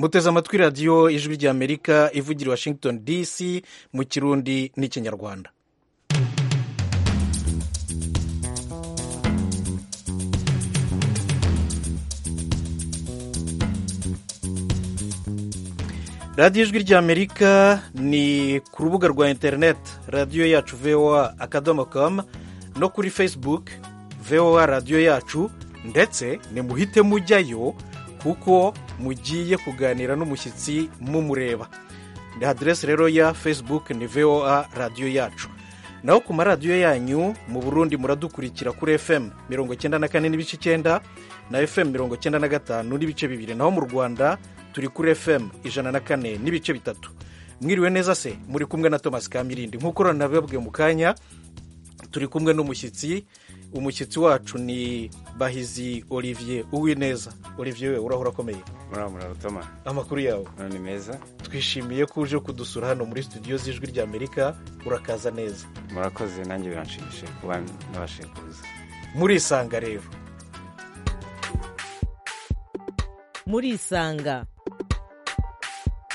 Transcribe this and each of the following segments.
muteze amatwi radiyo ijwi ry'amerika ivugira i washington dc mu kirundi n'ikinyarwanda radiyo ijwi ry'amerika ni ku rubuga rwa interineti radiyo yacu voa akadomo kamu no kuri facebook voa radiyo yacu ndetse nimuhite mujyayo kuko mugiye kuganira n'umushyitsi mumureba ni aderesi rero ya facebook ni voa radiyo yacu naho ku maradiyo yanyu mu burundi muradukurikira kuri fm mirongo icyenda na kane n'ibice icyenda na fm mirongo icyenda na gatanu n'ibice bibiri naho mu rwanda turi kuri fm ijana na kane n'ibice bitatu mwiriwe neza se muri kumwe na thomas kamirindi nk'uko ranababwe mu kanya turi kumwe n'umushyitsi umushyitsi wacu ni bahizi olivier uwineza olivier we urahora akomeye amakuru yawe ni meza twishimiye ko uje kudusura hano muri studio z'ijwi ry'amerika urakaza neza murakoze nanjye biranshimishije kuba nabashije kuza murisanga rero murisanga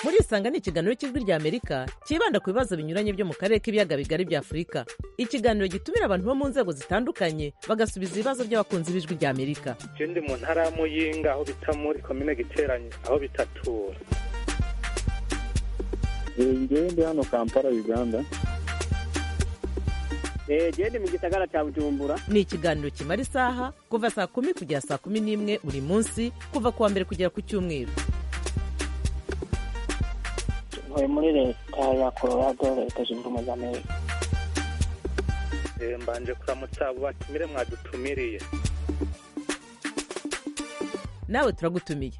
murisanga ni ikiganiro cy'ijwi ry'amerika cyibanda ku bibazo binyuranye byo mu karere k'ibiyaga bigari bya afurika ikiganiro gitumira abantu bo mu nzego zitandukanye bagasubiza ibibazo by'abakunzi b'ijwi ry'amerika icyo ndi mu ntara ya muyinga aho bita muri komine giteranye aho bitatura ngewe ndi hano kampala uganda gende mu gisagara cya bujumbura ni ikiganiro kimara isaha kuva saa kumi kugera saa kumi n'imwe buri munsi kuva ku wa mbere kugera ku cyumweru ntuye muri leta ya colorado leta zunze ubumwe za amerika mbanje kuramutsa abo batumire mwadutumiriye nawe turagutumiye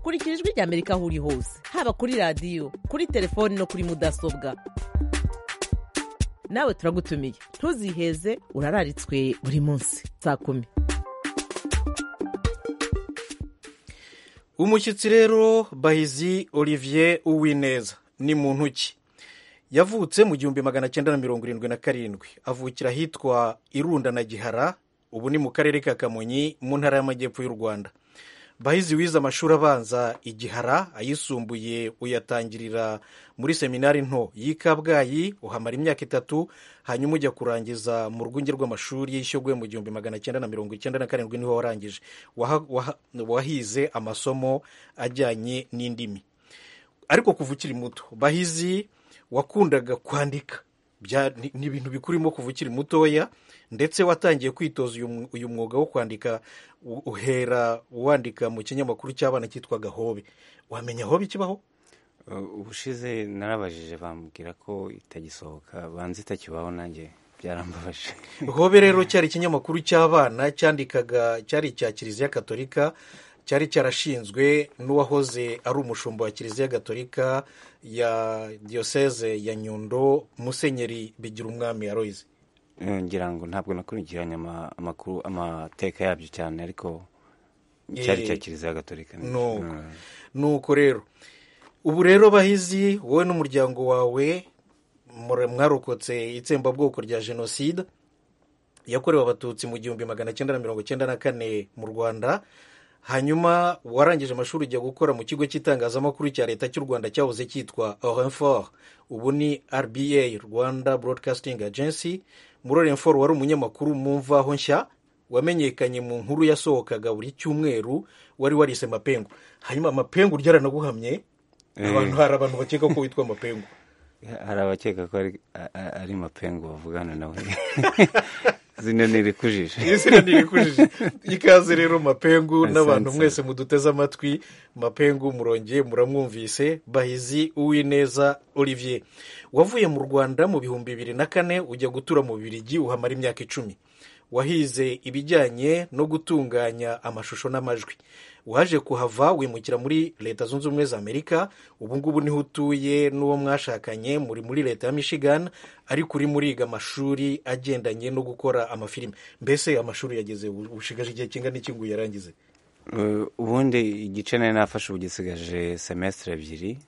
kurikira ijwi ry'amerika aho uri hose haba kuri radiyo kuri telefoni no kuri mudasobwa nawe turagutumiye ntuziheze urararitswe buri munsi saa kumi umushyitsi rero bahizi olivier uwineza ni muntu ki yavutse mu gihumbi magana cyenda na mirongo irindwi na karindwi avukira ahitwa irunda na gihara ubu ni mu karere ka kamonyi mu ntara y'amajyepfo y'u rwanda bahizi wize amashuri abanza igihara ayisumbuye uyatangirira muri seminari nto y'i kabgayi uhamara imyaka itatu hanyuma ujya kurangiza mu rwunge rw'amashuri yishyogwe mu gihumbi magana cyenda na mirongo icyenda na karindwi niho warangije wahize amasomo ajyanye n'indimi ariko kuva ukiri muto bahizi wakundaga kwandika ni ibintu bikurimo kuva ukiri mutoya ndetse watangiye kwitoza uyu mwuga wo kwandika uhera wandika mu kinyamakuru cy'abana cyitwa gahobe wamenya aho bikibaho ubushize narabajije bambwira ko itagisohoka banza itakibaho nanjye byarambabaje hobe rero cyari ikinyamakuru cy'abana cyandikaga cyari icya kiliziya katolika cyari cyarashinzwe n'uwahoze ari umushumba wa kiliziya gatolika ya diyoseze ya nyundo musenyeri bigira umwami aroyize ngira ngo ntabwo nakurikiranye amakuru amateka yabyo cyane ariko cyari cya kiliziya gatolika nuko rero ubu rero bahizi wowe n'umuryango wawe mwarokotse itsembabwoko rya jenoside yakorewe abatutsi mu gihumbi magana cyenda na mirongo cyenda na kane mu rwanda hanyuma warangije amashuri ujya gukora mu kigo cy'itangazamakuru cya leta cy'u rwanda cyahoze cyitwa orenfor ubu ni rba rwanda broadcasting agency muri orenfor wari umunyamakuru mu mvaho nshya wamenyekanye mu nkuru yasohokaga buri cyumweru wari warise mapengu hanyuma mapengu ryaranaguhamye abantu hari abantu bakeka ko witwa mapengu hari abakeka ko ari mapengu bavugana nawe zino ni irikujije zino ni irikujije ikaze rero mapengu n'abantu mwese muduteze amatwi mapengu murongeye muramwumvise bahizi uwineza olivier wavuye mu rwanda mu bihumbi bibiri na kane ujya gutura mu bibirigi uhamara imyaka icumi wahize ibijyanye no gutunganya amashusho n'amajwi waje kuhava wimukira muri leta zunze ubumwe za amerika ubungubu niho utuye n'uwo mwashakanye muri muri leta ya michigan ariko urimo uriga amashuri agendanye no gukora amafilime mbese amashuri yageze ushigaje igihe kingana iki ngo yarangize ubundi igice nari nafashe ubu gisigaje semesitire ebyiri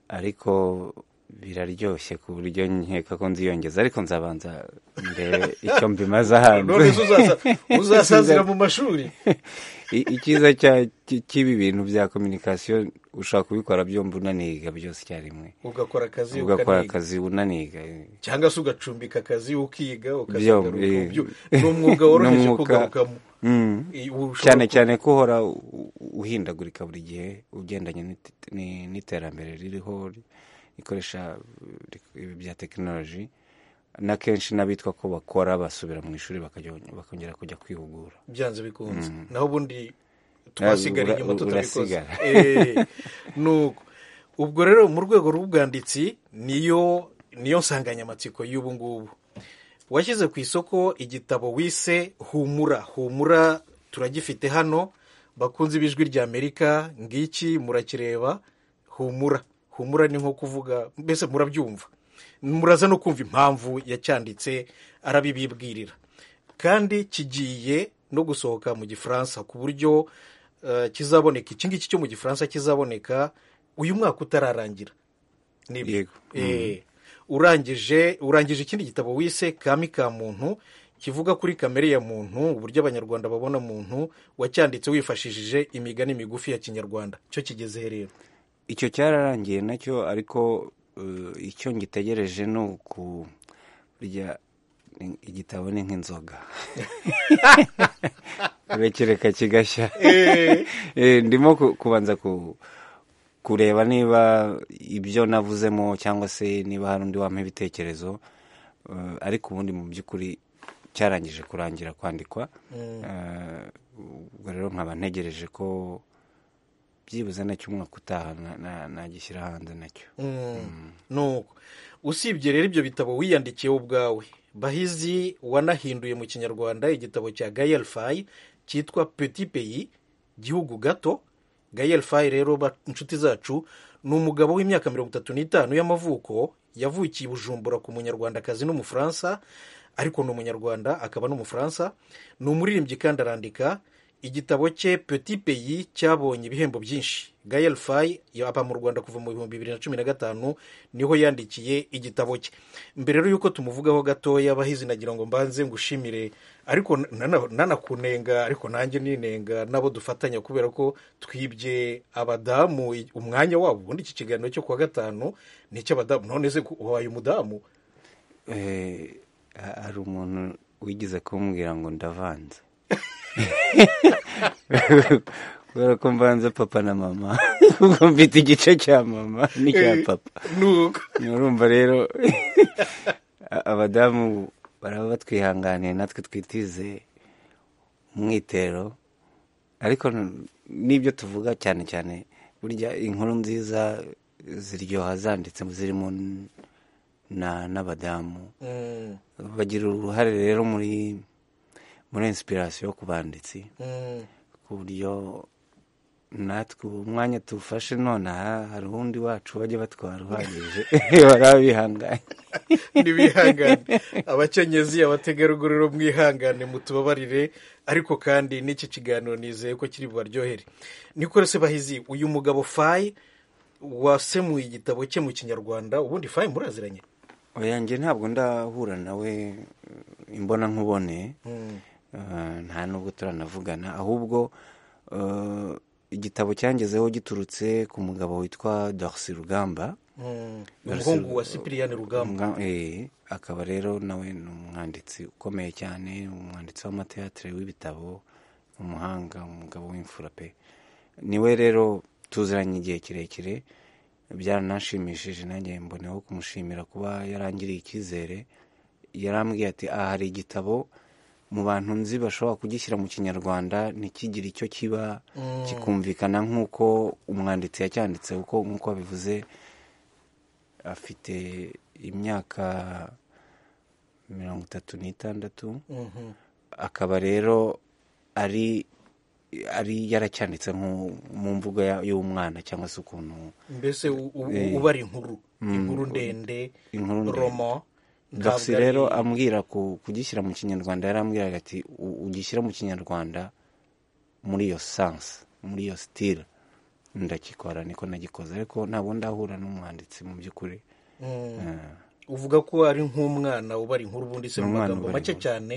ariko biraryoshye ku buryo nkeka ko nziyongeza ariko nzabanza ndebe icyo mbimaze ahantu nonese uzasazira mu mashuri I- icyiza cya- cy- cy'ibi bintu bya kominikasiyo ushobora kubikora byombi unaniga byose icyarimwe ugakora akazi ugakora ukaniga akazi unaniga eh. cyangwa se ugacumbika akazi ukiga Byombi, ukazagaruka eh. mu byo- ni umwuga woroheje N'umwuga- kugarukamo Mm. Eh, ushobora cyane ku- cyane ko uhora u- u- uhindagurika buri gihe ugendanye n'it- ni- n'iterambere ririho ri- rikoresha eh, ibi bya tekinoloji n'akenshi n'abitwa ko bakora basubira mu ishuri bakajya- bakongera kujya kwihugura byanze bikunze naho ubundi twasigara ura- inyuma tutabikoze urasigara. Eh, nuko ubwo rero mu rwego rw'ubwanditsi niyo niyo nsanganyamatsiko y'ubu ngubu washyize ku isoko igitabo wise humura humura turagifite hano bakunze ibijwi rya amerika ngiki murakireba humura humura ni nko kuvuga mbese murabyumva muraza no kumva impamvu yacyanditse arabibibwirira kandi kigiye no gusohoka mu gifaransa ku buryo eh, kizaboneka iki ngiki cyo mu gifaransa kizaboneka uyu mwaka utararangira Nibyo. Yego. Eh, urangije urangije ikindi gitabo wise kami ka muntu kivuga kuri kamere ya muntu uburyo abanyarwanda babona muntu wacyanditse wifashishije imigani migufi ya kinyarwanda cyo kigeze rero icyo cyararangiye nacyo ariko eh, icyo ngitegereje ni uku burya ni- igitabo ni nk'inzoga urekereka kigashya Eh, ndimo ku- kubanza ku- kureba niba ibyo navuzemo cyangwa se niba hari undi wampa ibitekerezo eh, ariko ubundi mu by'ukuri cyarangije kurangira kwandikwa Eh, ubwo rero nkaba ntegereje ko byibuze nacyo umwaka utaha na- na- nagishyira hanze nacyo nuko usibye rero ibyo bitabo wiyandikiye ubwawe bahizi wanahinduye mu kinyarwanda igitabo cya gayel fayi cyitwa petit pays gihugu gato gayel fayi rero ba- inshuti zacu ni umugabo w'imyaka mirongo itatu n'itanu y'amavuko yavukiye i bujumbura ku munyarwandakazi n'umufaransa ariko ni umunyarwanda akaba n'umufaransa ni umuririmbyi kandi arandika igitabo cye petit pays cyabonye ibihembo byinshi gayel fayi yaba mu rwanda kuva mu bihumbi bibiri na cumi na gatanu niho yandikiye igitabo cye mbere rero y'uko tumuvugaho gatoya abahizi nagira ngo mbanze ngushimire ariko nana- nanakunenga ariko nanjye ninenga nabo dufatanya kubera ko twibye abadamu i- umwanya wabo ubundi iki kiganiro cyo kuwa gatanu ni icy'abadamu none se ku- wabaye umudamu Eh, ha- hari umuntu wigeze kumbwira ngo ndavanze kubera ko mvanze papa na mama ubwo mfite igice cya mama n'icya papa nuko urumva rero a- abadamu baraba batwihanganiye natwe twitize umwitero ariko n- n'ibyo tuvuga cyane cyane burya inkuru nziza ziryoha zanditse zirimo n- na- n'abadamu Mm, bagira uruhare rero muri muri inspiration yo ku banditsi mm, ku buryo natwe ubu umwanya tuwufashe nonaha hari uwundi wacu bajya batwara uhagije baraba bihanganye nibihangane abakenyezi abategarugori rero mwihangane mutubabarire ariko kandi n'iki kiganiro nizeye ko kiri bubaryohere niko rero se bahizi uyu mugabo fayi wasemuye igitabo cye mu kinyarwanda ubundi fayi muraziranye oya njye ntabwo ndahura nawe eh, imbona nkubone Eh, nta nubwo turanavugana ahubwo eh, igitabo cyangezeho giturutse ku mugabo witwa dorsi rugamba Mm, ni Merci. umuhungu wa sipiriyani rugamba Nga- eh, akaba rero nawe ni umwanditsi ukomeye cyane umwanditsi w'amateatire w'ibitabo umuhanga umugabo w'imfura pe niwe rero tuziranye igihe kirekire byaranashimishije nanjye mboneho kumushimira kuba yarangiriye icyizere yarambwiye ati aha hari igitabo mu bantu nzi bashobora kugishyira mu kinyarwanda ntikigire icyo kiba kikumvikana nk'uko umwanditsi yacyanditse uko nk'uko bivuze afite imyaka mirongo itatu n'itandatu akaba rero ari ari yaracyanditse nko mu mvugo ya- y'umwana cyangwa se ukuntu mbese u- u- Eh. ubara inkuru inkuru ndende inkuru ndende. romo Daxi ntabwo ari- rero ambwira ku- kugishyira mu kinyarwanda yarambwiraga ati "U- ugishyira mu kinyarwanda muri iyo sansi muri iyo sitire ndakikora niko nagikoze ariko ntabwo ndahura n'umwanditsi mu by'ukuri uvuga ko ari nk'umwana ubara inkuru ubundi se Ni mu umwana magambo ubara make inkuru. cyane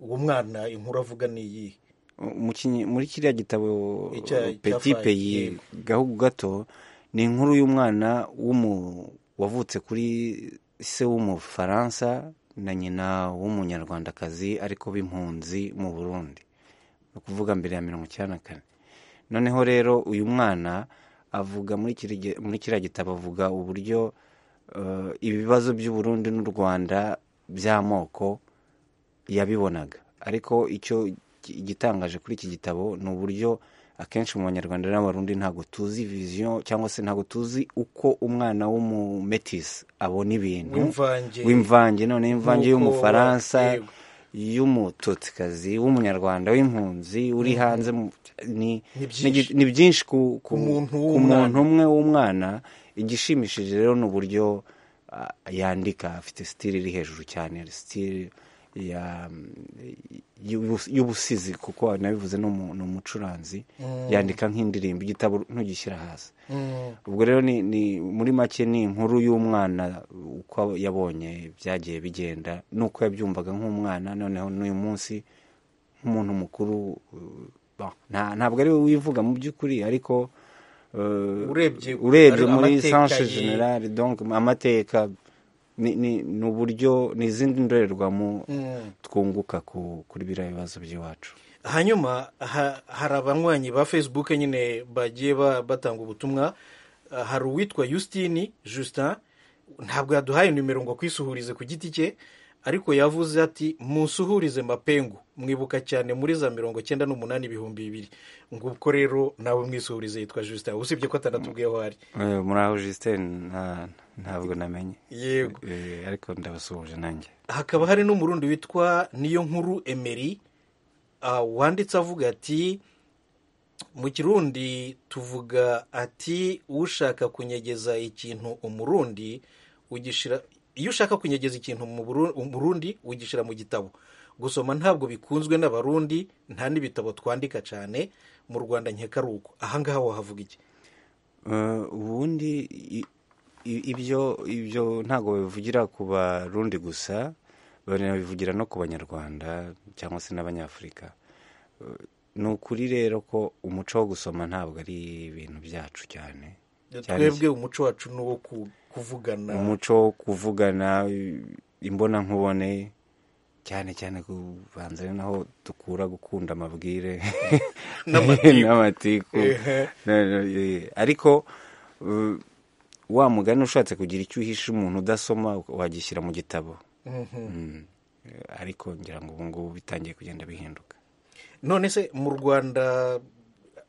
uwo mwana inkuru avuga ni iyi Mu kinyi- muri kiriya gitabo Icya- peti cya peyi Faye. gahugu gato ni inkuru y'umwana w'umu- wavutse kuri se w'umufaransa na nyina w'umunyarwandakazi ariko b'impunzi mu burundi ni ukuvuga mbere ya mirongo icyenda na kane noneho rero uyu mwana avuga muri kiri gi- muri kiriya gitabo avuga uburyo eh, ibibazo by'u Burundi n'u Rwanda by'amoko yabibonaga ariko icyo gi- igitangaje kuri iki gitabo ni uburyo akenshi mu banyarwanda n'abarundi ntabwo tuzi viziyo cyangwa se ntabwo tuzi uko umwana w'umumetisi abona ibintu W'imvange. w'imvange none imvange Nuko y'umufaransa wa- yego. y'umutotsikazi w'umunyarwanda w'impunzi uri hanze mu- ni Ni byinshi. ni igi- ni byinshi ku, ku, Ku muntu ku w'umwana. muntu umwe w'umwana igishimishije rero ni uburyo ah, yandika afite sitiri iri hejuru cyane sitiri ya- y'ubu- y'ubusizi kuko nabivuze ni umu- ni umucuranzi yandika nk'indirimbo igitabo ntugishyira hasi Mm. ubwo rero ni, ni muri make ni inkuru y'umwana uko yabonye byagiye bigenda n'uko yabyumvaga nk'umwana noneho n'uyu munsi nk'umuntu mukuru uh, bah, nta- ntabwo ari we wivuga mu by'ukuri ariko uh, Urebye- urebye ari- muri amateka sance ye. generale donc amateka ni ni- ni uburyo ni izindi ndorerwamo twunguka ku- kuri biriya bibazo by'iwacu hanyuma ha- hari abanywanyi ba facebook nyine bagiye ba- batanga ubutumwa Ah, hari uwitwa Justine Justin ntabwo yaduhaye nimero ngo akwisuhurize ku giti cye ariko yavuze ati musuhurize mapengu mwibuka cyane muri za mirongo cyenda n'umunani ibihumbi bibiri ngo ubwo rero nawe mwisuhurize yitwa Justin usibye ko atanatubwiye aho ari Eh, muri aho Justin nta- ntabwo namenye yego Eh, ariko ndabasuhuje nanjye hakaba hari n'umurundi witwa niyo nkuru emeri ah, wanditse avuga ati mu kirundi tuvuga ati ushaka kunyegeza ikintu umurundi ugishira iyo ushaka kunyegeza ikintu mu Buru- umurundi ugishyira mu gitabo gusoma ntabwo bikunzwe n'abarundi nta n'ibitabo twandika cyane mu rwanda nkeka ari uko ahangaha wahavuga iki Eh, ubundi i- i- ibyo ibyo ntabwo babivugira ku barundi gusa banabivugira no ku banyarwanda cyangwa se n'abanyafurika Eh, ni ukuri rero ko umuco wo gusoma ntabwo ari ibintu byacu cyane Cyane twebwe umuco wacu ni uwo ku- kuvugana umuco wo kuvugana imbonankubone cyane cyane kubanza ari naho dukura gukunda amabwire N'amatiku. n'amatiku Ehe. Na- na- eh, ariko uh, wa mugani ushatse kugira icyo uhisha umuntu udasoma wagishyira mu gitabo Mm. Eh, ariko ngira ngo ubu ngubu bitangiye kugenda bihinduka none se mu rwanda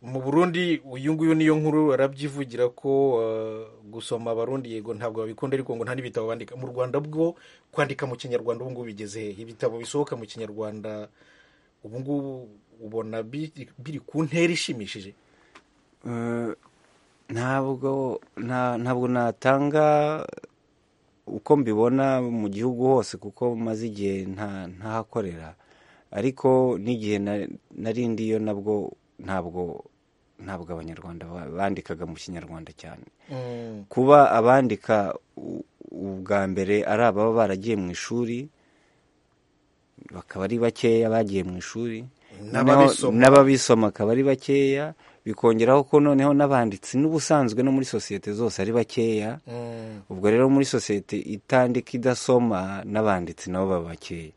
mu burundi uyu nguyu niyo nkuru arabyivugira ko eh, gusoma abarundi yego ntabwo babikunda ariko ngo nta n'ibitabo bandika mu rwanda bwo kwandika mu kinyarwanda ubu ngubu bigeze hehe ibitabo bisohoka mu kinyarwanda ubu ngubu ubona biri biri ku ntera ishimishije Eh, ntabwo nta- ntabwo natanga uko mbibona mu gihugu hose kuko maze igihe nta- ntahakorera ariko n'igihe na- nari ndiyo nabwo ntabwo ntabwo abanyarwanda ba- bandikaga mu kinyarwanda cyane Mm, kuba abandika u- ubwa mbere ari ababa baragiye mu ishuri bakaba ari bakeya bagiye mu ishuri Noneho N'ababisoma. n'ababisoma akaba ari bakeya bikongeraho ko noneho n'abanditsi n'ubusanzwe no muri sosiyete zose ari bakeya mm, ubwo rero muri sosiyete itandika idasoma n'abanditsi nabo baba bakeya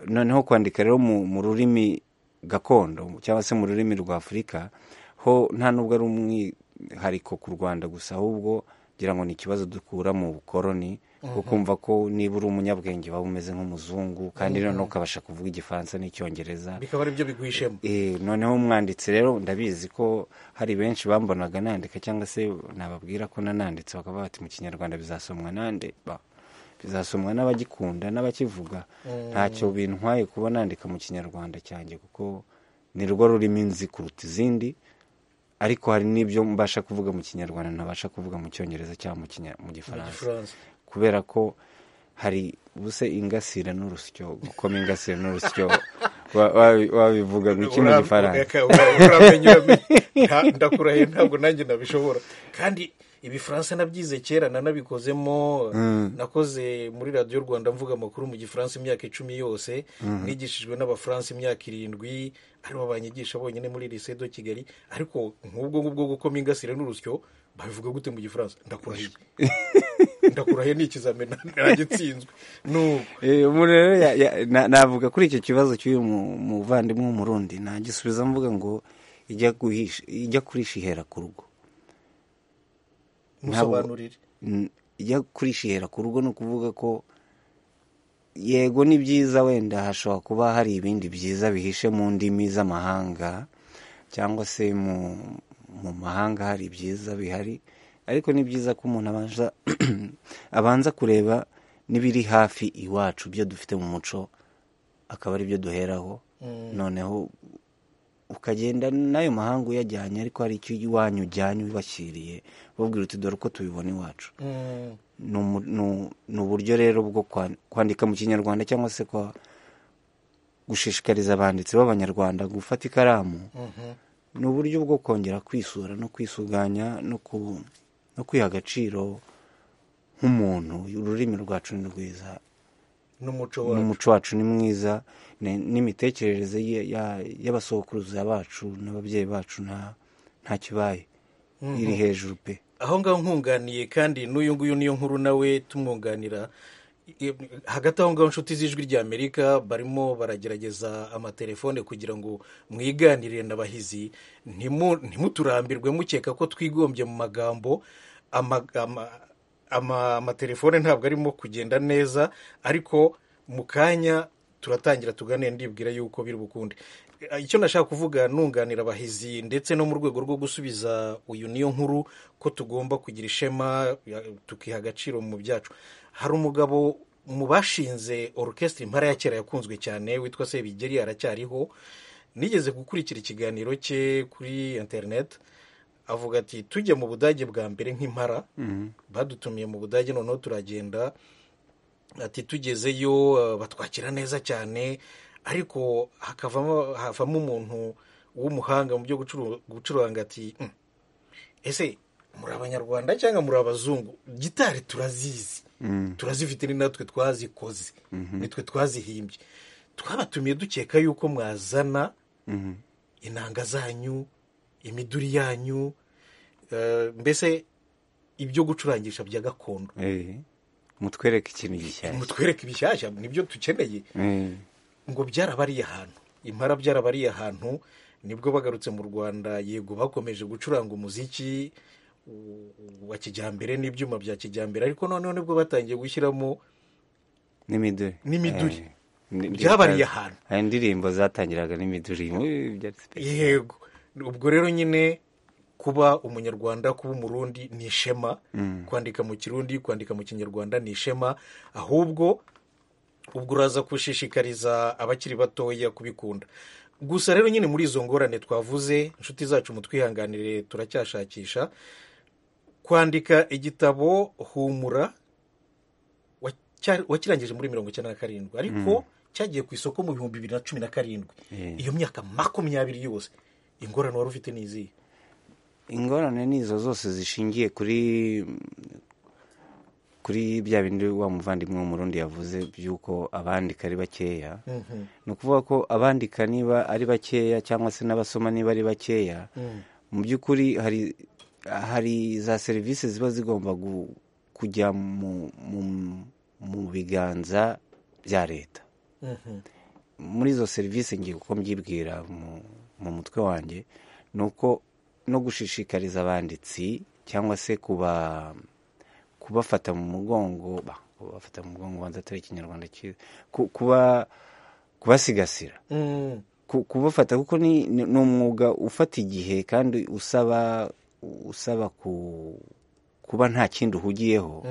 noneho kwandika rero mu, mu rurimi gakondo cyangwa se mu rurimi rwa afurika ho nta nubwo ari umwihariko ku rwanda gusa ahubwo ngira ngo ni ikibazo dukura mu bukoroni bwo kumva ko niba uri umunyabwenge waba umeze nk'umuzungu kandi noneho ukabasha kuvuga igifaransa n'icyongereza bikaba ari byo biguhishemo Eh, noneho umwanditsi rero ndabizi ko hari benshi bambonaga nandika cyangwa se nababwira ko nananditse bakavuga bati mu kinyarwanda bizasomwa nande Ba, bizasomwa n'abagikunda n'abakivuga ntacyo bintwaye kuba nandika mu kinyarwanda cyanjye kuko ni rwo rurimo inzi kuruta izindi ariko hari n'ibyo mbasha kuvuga mu kinyarwanda ntabasha kuvuga mu cyongereza cyangwa mu Kinya- mu gifaransa igifaransa kubera ko hari ubuse ingasire n'urusyo gukoma ingasire n'urusyo wa- wa- wabivuga ngo iki mu Ura- gifaransa ureka- ura- uramenya- uramenya. Nta- ndakurahiye ntabwo nanjye nabishobora kandi ibifaransa nabyize kera nanabikozemo Mm. nakoze muri radiyo rwanda mvuga amakuru mu gifaransa imyaka icumi yose nigishijwe n'abafaransa imyaka irindwi aribo banyigisha bonyine muri lycée de kigali ariko nk'ubwo ngubwo gukoma ingasire n'urusyo babivuga gute mu gifaransa ndakurahiye ndakurahiye ni ikizamini nanjye nsinzwe nubu Eh, ubu rero ya- ya- na- navuga kuri icyo kibazo cy'uyu mu- muvandimwe w'umurundi nagisubiza mvuga ngo ijya guhisha- ijya kurisha ihera ku rugo Ntabwo- musobanurire Mm, ijya kurisha ihera ku rugo ni ukuvuga ko yego ni byiza wenda hashobora kuba hari ibindi byiza bihishe mu ndimi z'amahanga cyangwa se mu, mu mahanga hari ibyiza bihari ariko ni byiza ko umuntu abanza abanza kureba n'ibiri hafi iwacu byo dufite mu muco akaba ari byo duheraho noneho ukagenda n'ayo mahanga uyajyanye ariko hari icyo iwanyu ujyanye ubibashyiriye babwira uti dore uko tubibona iwacu Mm. ni umu- ni u- ni uburyo rero bwo kwa- kwandika mu kinyarwanda cyangwa se kwa gushishikariza abanditsi b'abanyarwanda gufata ikaramu ni uburyo bwo kongera kwisura no kwisuganya no, ku, no kwiha agaciro nk'umuntu ururimi rwacu ni rwiza n'umuco wacu n'umuco wacu ni mwiza ni- n'imitekerereze ye- ya- y'abasokuruza bacu n'ababyeyi bacu nta nta kibaye iri hejuru pe aho ngaho nkunganiye kandi n'uyu nguyu niyo nkuru nawe tumwunganira I- hagati aho ngaho inshuti z'ijwi rya amerika barimo baragerageza amatelefone kugira ngo mwiganirire na bahizi Ntimu- ntimuturambirwe mukeka ko twigombye mu magambo ama- ama- ama- amatelefone ntabwo arimo kugenda neza ariko mu kanya turatangira tuganira ndibwira yuko biri bukunde Eh, icyo nashaka kuvuga nunganira abahizi ndetse no mu rwego rwo gusubiza uyu niyo nkuru ko tugomba kugira ishema ya- tukiha agaciro mu byacu hari umugabo mu bashinze orukesitiri impara ya kera yakunzwe cyane witwa sebigeri aracyariho nigeze gukurikira ikiganiro cye kuri interineti avuga ati tujya mu budage bwa mbere nk'impara badutumiye mu budage noneho turagenda ati tugezeyo eh, batwakira neza cyane ariko hakavamo havamo umuntu w'umuhanga mu byo gucuru- gucuranga ati "Mm, ese muri abanyarwanda cyangwa muri abazungu gitari turazizi turazifite ni natwe twazikoze nitwe twazihimbye twabatumiye dukeka yuko mwazana inanga zanyu imiduri yanyu eh, mbese ibyo gucurangisha bya gakondo Eh, mutwereke ikintu gishyashya mutwereke ibishyashya nibyo dukeneye Eh, ngo byarabariye ahantu impara byarabariye ahantu nibwo bagarutse mu rwanda yego bakomeje gucuranga umuziki u- wa kijyambere n'ibyuma bya kijyambere ariko noneho nibwo batangiye gushyiramo n'imiduri N'imiduri. Eh, ni- Byabariye ahantu. hari indirimbo zatangiraga n'imiduri Eh, byari special. yego ubwo rero nyine kuba umunyarwanda kuba umurundi ni ishema kwandika mu kirundi kwandika mu kinyarwanda ni ishema ahubwo ubwo uraza gushishikariza abakiri batoya kubikunda gusa rero nyine muri izo ngorane twavuze inshuti zacu mutwihanganire turacyashakisha kwandika igitabo humura wa- cya- wakirangije muri mirongo icyenda na karindwi ariko cyagiye ku isoko mu bihumbi bibiri na cumi na karindwi iyo myaka makumyabiri yose ingorane wari ufite ni izihe ingorane ni izo zose zishingiye kuri kuri bya bindi wa muvandimwe w'umurundi yavuze by'uko abandika ari bakeya ni ukuvuga ko abandika niba ari bakeya cyangwa se n'abasoma niba ari bakeya mu by'ukuri hari hari za serivisi ziba zigomba gu- kujya mu, mu, mu biganza bya leta muri izo serivisi ngiye uko mbyibwira mu, mu mutwe wanjye ni uko no gushishikariza abanditsi cyangwa se kuba kubafata mu mugongo ba- kubafata mu mugongo banza atari ikinyarwanda cyiza ku- kuba kubasigasira Mm, ku- kubafata kuko ni ni ni umwuga ufata igihe kandi usaba usaba ku kuba nta kindi uhugiyeho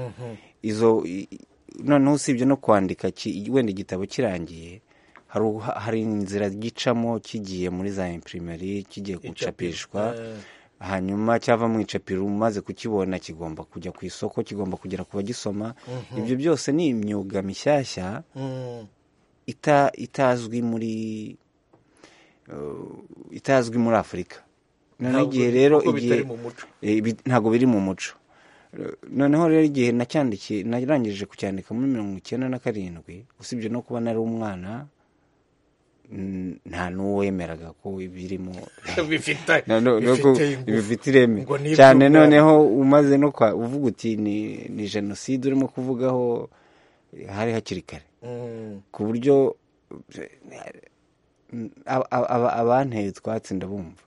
izo i- i- noneho usibye no kwandika ki- wenda igitabo kirangiye hari uha- hari inzira gicamo kigiye muri za imprimeri kigiye gucapishwa eh. hanyuma cyava mu icapiro umaze kukibona kigomba kujya ku isoko kigomba kugera ku bagisoma ibyo byose ni imyuga mishyashya Mm, ita itazwi muri eh, itazwi muri afurika noneho Ntabwo- igihe rero kuko igihe bitari mu muco. Eh, bi- ntabwo biri mu muco noneho rero igihe nacyandikiye narangije kucyandika muri mirongo icyenda na karindwi usibye no kuba nari umwana mm, nta n'uwemeraga ko ibirimo bifite No, no, no, ko bifite ireme ngo ni cyane iby'ubwami. noneho umaze no kwa uvuga uti ni, ni jenoside urimo kuvugaho hari hakiri kare Mm, ku buryo eh, aba- aba- abanteye utwatsi ndabumva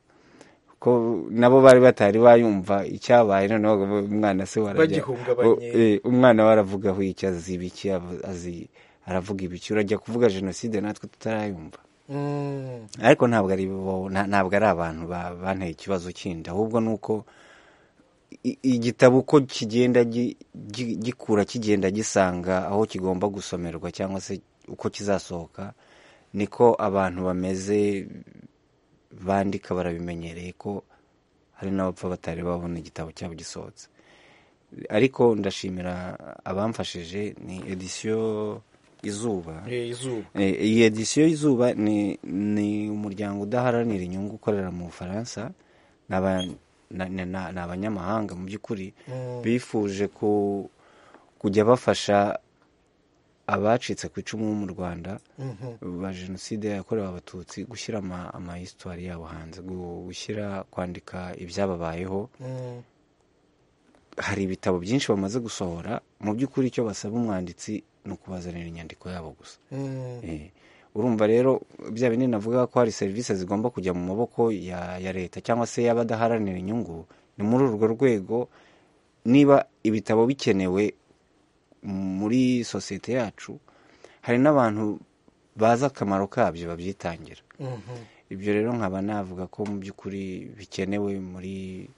ko nabo bari batari bayumva icyabaye noneho ubu umwana se warajya- Bagihungabanye. o- eh, umwana we aravuga aho iki aziba iki aba- azi- aravuga ibiki urajya kuvuga jenoside natwe tutarayumva mm, ariko ntabwo ari bo nta- ntabwo ari abantu ba- banteye ikibazo kindi ahubwo ni uko i- igitabo uko kigenda gi- gi- gikura kigenda gisanga aho kigomba gusomerwa cyangwa se uko kizasohoka niko abantu bameze bandika barabimenyereye ko hari n'abapfa batari babona igitabo cyabo gisohotse ariko ndashimira abamfashije ni edisiyo izuba eh, izuba Eh, iyi edisiyo y'izuba ni ni umuryango udaharanira inyungu ukorera mu bufaransa ni aba- na- na- na- ni abanyamahanga mu by'ukuri bifuje ku- kujya bafasha abacitse ku icumu mu rwanda ba jenoside yakorewe abatutsi gushyira ama- amahistwari yabo hanze gu- gushyira kwandika ibyababayeho Mm, hari ibitabo byinshi bamaze gusohora mu by'ukuri icyo basaba umwanditsi ni ukubazanira inyandiko yabo gusa mm, Eh, urumva rero bya bindi navuga ko hari serivisi zigomba kujya mu maboko ya, ya leta cyangwa se y'abadaharanira inyungu ni muri urwo rwego niba ibitabo bikenewe muri sosiyete yacu hari n'abantu bazi akamaro kabyo babyitangira mhm, ibyo rero nkaba navuga ko mu by'ukuri bikenewe muri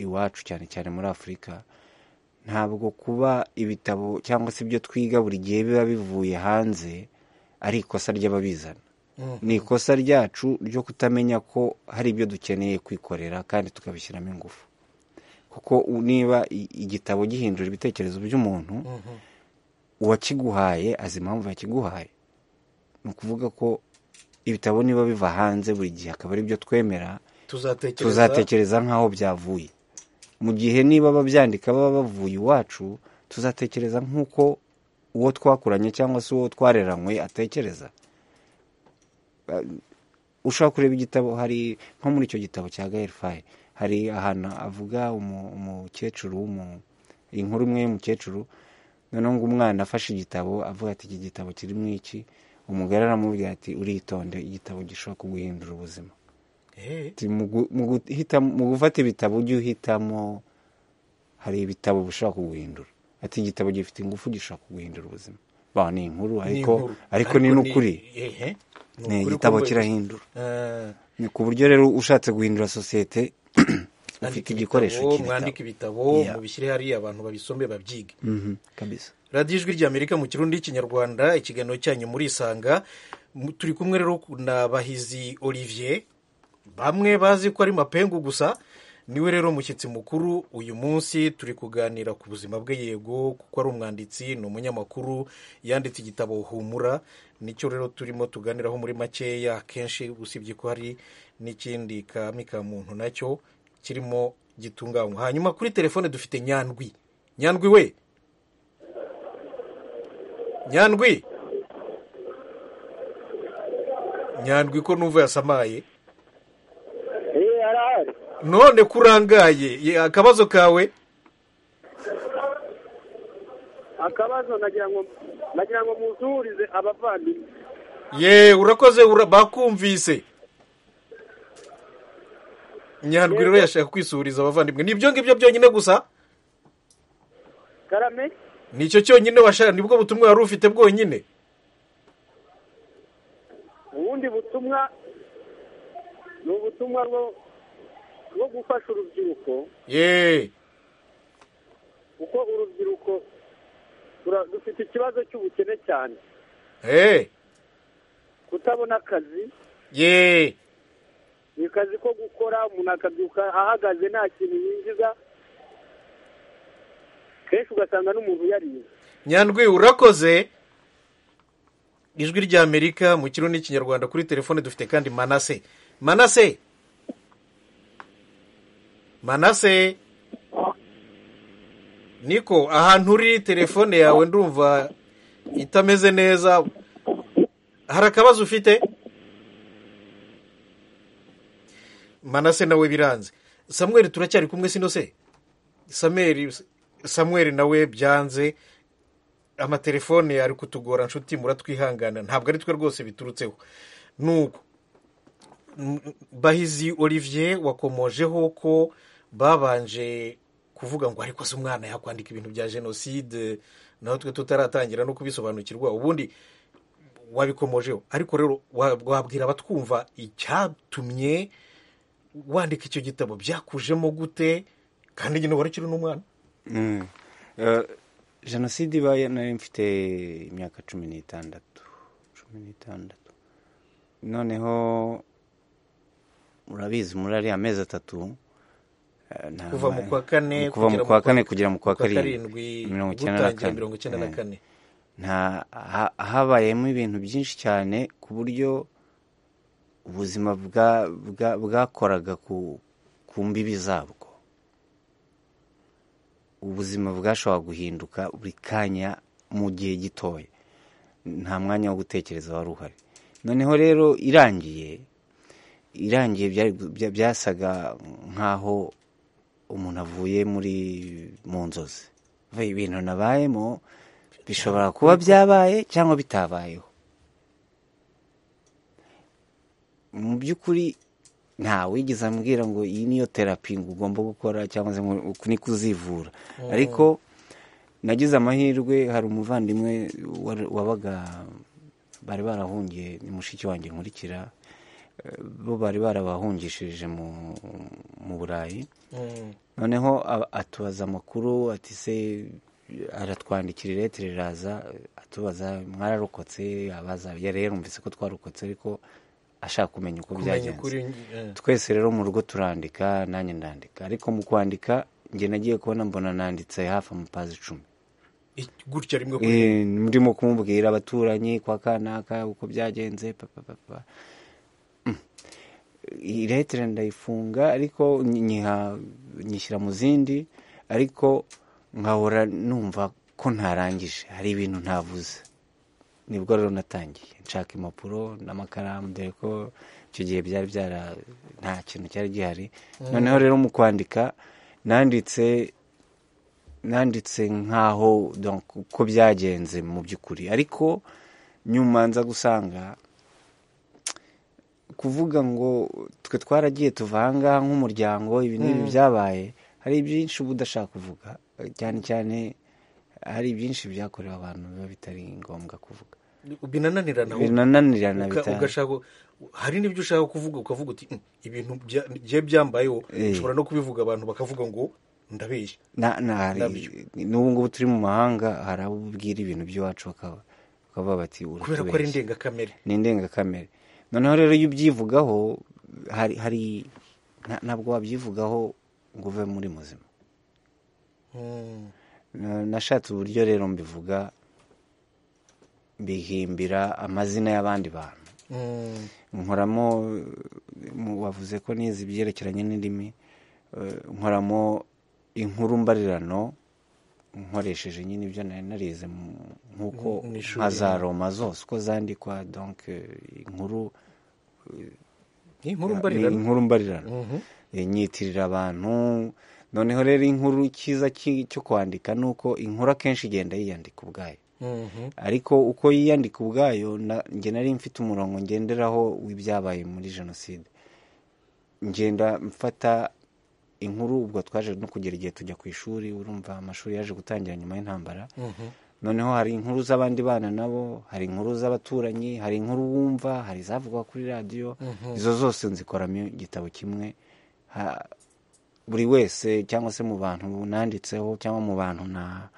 iwacu cyane cyane muri afurika ntabwo kuba ibitabo cyangwa se ibyo twiga buri gihe biba bivuye hanze ari ikosa ry'ababizana mhm. ni ikosa ryacu ryo kutamenya ko hari ibyo dukeneye kwikorera kandi tukabishyiramo ingufu kuko u- niba i- igitabo gihindura ibitekerezo by'umuntu uwakiguhaye azi impamvu yakiguhaye ni ukuvuga ko ibitabo niba biva hanze buri gihe akaba ari byo twemera tuzatekereza tuzatekereza nk'aho byavuye mu gihe niba ababyandika baba bavuye iwacu tuzatekereza nk'uko uwo twakuranye cyangwa se uwo twareranywe atekereza Ba- ushobora kureba igitabo hari nko muri icyo gitabo cya gaherufaye hari ahantu avuga umu- umukecuru w'umu- inkuru imwe y'umukecuru noneho ngo umwana afashe igitabo avuga ati iki gitabo kirimo iki umugore aramubwira ati uritonde igitabo gishobora kuguhindura ubuzima Eh, Ati, mu gu- mu guhita- mu gufata ibitabo ujye uhitamo hari ibitabo bishobora kuguhindura ati igitabo gifite ingufu gishobora kuguhindura ubuzima ba ni inkuru ni ariko inkuru. ariko ni n'ukuri ehe, ni ni ukuri igitabo kumva- kirahindura Eh, ni ku buryo rero ushatse guhindura sosiyete ufite andika igikoresho ibitabo, mwandike cy'ibitabo ibitabo Yeah. mubishyire hariya abantu babisome babyige Mhm, kabisa radiyo ijwi ry'amerika mu kirundi y'ikinyarwanda ikiganiro cyanyu murisanga Mu- turi kumwe rero na bahizi olivier bamwe bazi ko ari mapengu gusa niwe rero mushyitsi mukuru uyu munsi turi kuganira ku buzima bwe yego kuko ari umwanditsi ni umunyamakuru yanditse igitabo humura nicyo rero turimo tuganiraho muri makeya akenshi usibye ko hari n'ikindi kami ka muntu nacyo kirimo gitunganywa hanyuma kuri telefone dufite nyandwi nyandwi we nyandwi nyandwi ko numva yasamaye Eh, arahari. none kurangaye ye- akabazo kawe Akabazo nagira ngo nagira ngo muzurize abavandimwe. ye urakoze ura- bakumvise nyandwi rero yashaka kwisuriza abavandimwe ni ibyo ngibyo byonyine gusa Karame ni icyo cyonyine washaka nibwo butumwa wari ufite bwonyine ubundi butumwa ni ubutumwa bwo bwo gufasha urubyiruko ye kuko urubyiruko tura- dufite ikibazo cy'ubukene cyane he kutabona akazi ye ni akazi ko gukora umuntu akabyuka ahagaze nta kintu yinjiza kenshi ugasanga n'umuntu yariye nyandwi urakoze ijwi ry'amerika mu kirundi n'ikinyarwanda kuri telefone dufite kandi manase manase manase niko ahantu uri telefone yawe ndumva itameze neza hari akabazo ufite manase nawe biranze samuel turacyari kumwe sino se samuel samuel nawe byanze amatelefone ari kutugora nshuti muratwihangana ntabwo ari twe rwose biturutseho nuko M- bahizi olivier wakomojeho ko babanje kuvuga ngo ariko se umwana yakwandika ibintu bya jenoside naho twe tutaratangira no kubisobanukirwa ubundi wabikomojeho ariko rero wa- wabwira abatwumva icyatumye wandika icyo gitabo byakujemo gute kandi nyine wari ukiri n'umwana Mm. Eh, jenoside ibaye nari mfite imyaka cumi n'itandatu cumi n'itandatu noneho murabizi muri ariya mezi atatu eh, nta- kuva mu kwa kane kuva mu kugera kwa kane kugera mu kwa kwa karindwi karindwi mirongo icyenda na gutangira kane. mirongo icyenda na Eh. kane nta ha- habayemo ibintu byinshi cyane ku buryo ubuzima bwa- bwa- bwakoraga ku ku mbibi zabwo ubuzima bwashobora guhinduka buri kanya mu gihe gitoya nta mwanya wo gutekereza wari uhari noneho rero irangiye irangiye byari gu- bya- byasaga nk'aho umuntu avuye muri mu nzozi ibintu nabayemo bishobora kuba byabaye cyangwa bitabayeho mu by'ukuri nta wigeze ambwira ngo iyi niyo terapi ngo ugomba gukora cyangwa se ngo uku niko uzivura ariko nagize amahirwe hari umuvandimwe wari- wabaga bari barahungiye ni mushiki wanjye nkurikira eh, bo bari barabahungishije mu, mu burayi Mm. noneho a- atubaza amakuru ati se aratwandikira iretire iraza atubaza mwararokotse abaza ya rero yumvise ko twarokotse ariko ashaka kumenya uko kumenya ukuri byagenze eh. twese rero mu rugo turandika nanjye ndandika ariko mu kwandika njye nagiye kubona mbona nanditse hafi amapazi icumi Ik- gutya rimwe kuri rimwe Eh, ndimo kumubwira abaturanyi kwa kanaka uko byagenze papa papa Mm. iyi letere ndayifunga ariko nyiha nyishyira mu zindi ariko nkahora numva ko ntarangije hari ibintu ntavuze nibwo rero natangiye nshaka impapuro n'amakaramu dore ko icyo gihe byari byara nta kintu cyari gihari noneho rero mu kwandika nanditse nanditse nk'aho donc uko byagenze mu by'ukuri ariko nyuma nza gusanga kuvuga ngo twe twaragiye tuva ahangaha nk'umuryango ibi n'ibi byabaye hari byinshi uba udashaka kuvuga cyane cyane hari byinshi byakorewe abantu biba bitari ngombwa kuvuga binananirana binananirana Uka- bita ugashaka hari n'ibyo ushaka kuvuga ukavuga uti "Mm, ibintu bya- bye byambayeho Eh. ushobora no kubivuga abantu bakavuga ngo ndabeshya na na hari- Nabyo. n'ubu ngubu turi mu mahanga hari abo ubwira ibintu by'iwacu bakaba bakavuga bati kubera ko ari "Uratubeshya." indengakamere ni indengakamere noneho rero iyo ubyivugaho hari hari nta- ntabwo wabyivugaho ngo uve muri muzima Mm. Na- nashatse uburyo rero mbivuga bihimbira amazina y'abandi bantu Mm. nkoramo eh, mu- wavuze ko nizi ibyerekeranye n'indimi eh, nkoramo inkuru mbarirano nkoresheje nyine ibyo nari narize mu- nk'uko Mu ishuri. nka za roma zose uko zandikwa donc eh, inkuru Ni inkuru Ni mbarirano inkuru mbarirano Eh, nyitirira abantu noneho rero inkuru cyiza ki- cyo kwandika ni uko inkuru akenshi igenda yiyandika ubwayo Mhm. ariko uko yiyandika ubwayo na- njye nari mfite umurongo ngenderaho w'ibyabaye muri jenoside ngenda mfata inkuru ubwo twaje no kugera igihe tujya ku ishuri urumva amashuri yaje gutangira nyuma y'intambara noneho hari inkuru z'abandi bana nabo hari inkuru z'abaturanyi hari inkuru wumva hari izavugwa kuri radiyo izo zose nzikoramo igitabo kimwe Ha- buri wese cyangwa se mu bantu nanditseho cyangwa mu bantu na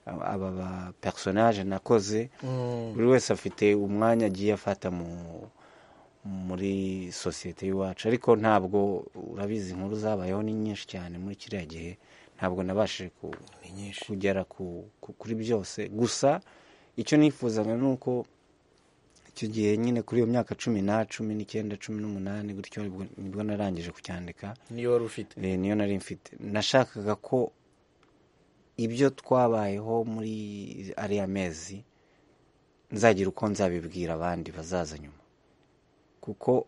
aba ba personage nakoze buri wese afite umwanya agiye afata mu muri sosiyete y'iwacu ariko ntabwo urabizi inkuru zabayeho ni nyinshi cyane muri kiriya gihe ntabwo nabashije ku, kugera ku, ku, kuri byose gusa icyo nifuzaga ni uko icyo gihe nyine kuri iyo myaka cumi na cumi n'icyenda cumi n'umunani gutyo nibwo- nibwo narangije kucyandika niyo wari ufite Eh, niyo nari mfite nashakaga ko ibyo twabayeho muri ariya mezi nzagira uko nzabibwira abandi bazaza nyuma kuko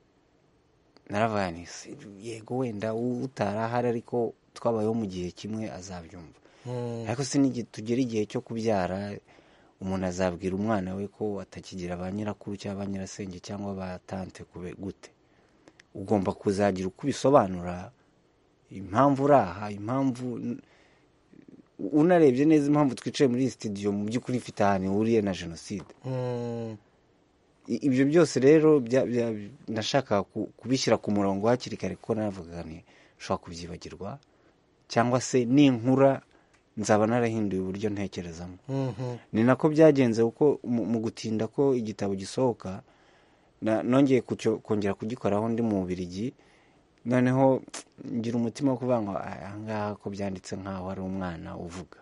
naravuga nti "Si- yego wenda utarahari ariko twabayeho mu gihe kimwe azabyumva ariko si n'igi- tugera igihe cyo kubyara umuntu azabwira umwana we ko atakigira ba nyirakuru cyangwa ba nyirasenge cyangwa ba tante kube gute ugomba kuzagira uko ubisobanura impamvu uri aha impamvu unarebye neza impamvu twicaye muri iyi sitidiyo mu by'ukuri ifite ahantu ihuriye na jenoside Mm. I- ibyo byose rero bya- bya- nashakaga ku- kubishyira ku murongo hakiri kare kuko naravugaga nti ushobora kubyibagirwa cyangwa se ninkura nzaba narahinduye uburyo ntekerezamo Mhm. ni nako byagenze kuko mu mu gutinda ko igitabo gisohoka na- nongeye kucyo- kongera kugikoraho ndi mu Bubirigi noneho ngira umutima wo kuvuga ngo "Ah, ahangaha ko byanditse nk'aho ari umwana uvuga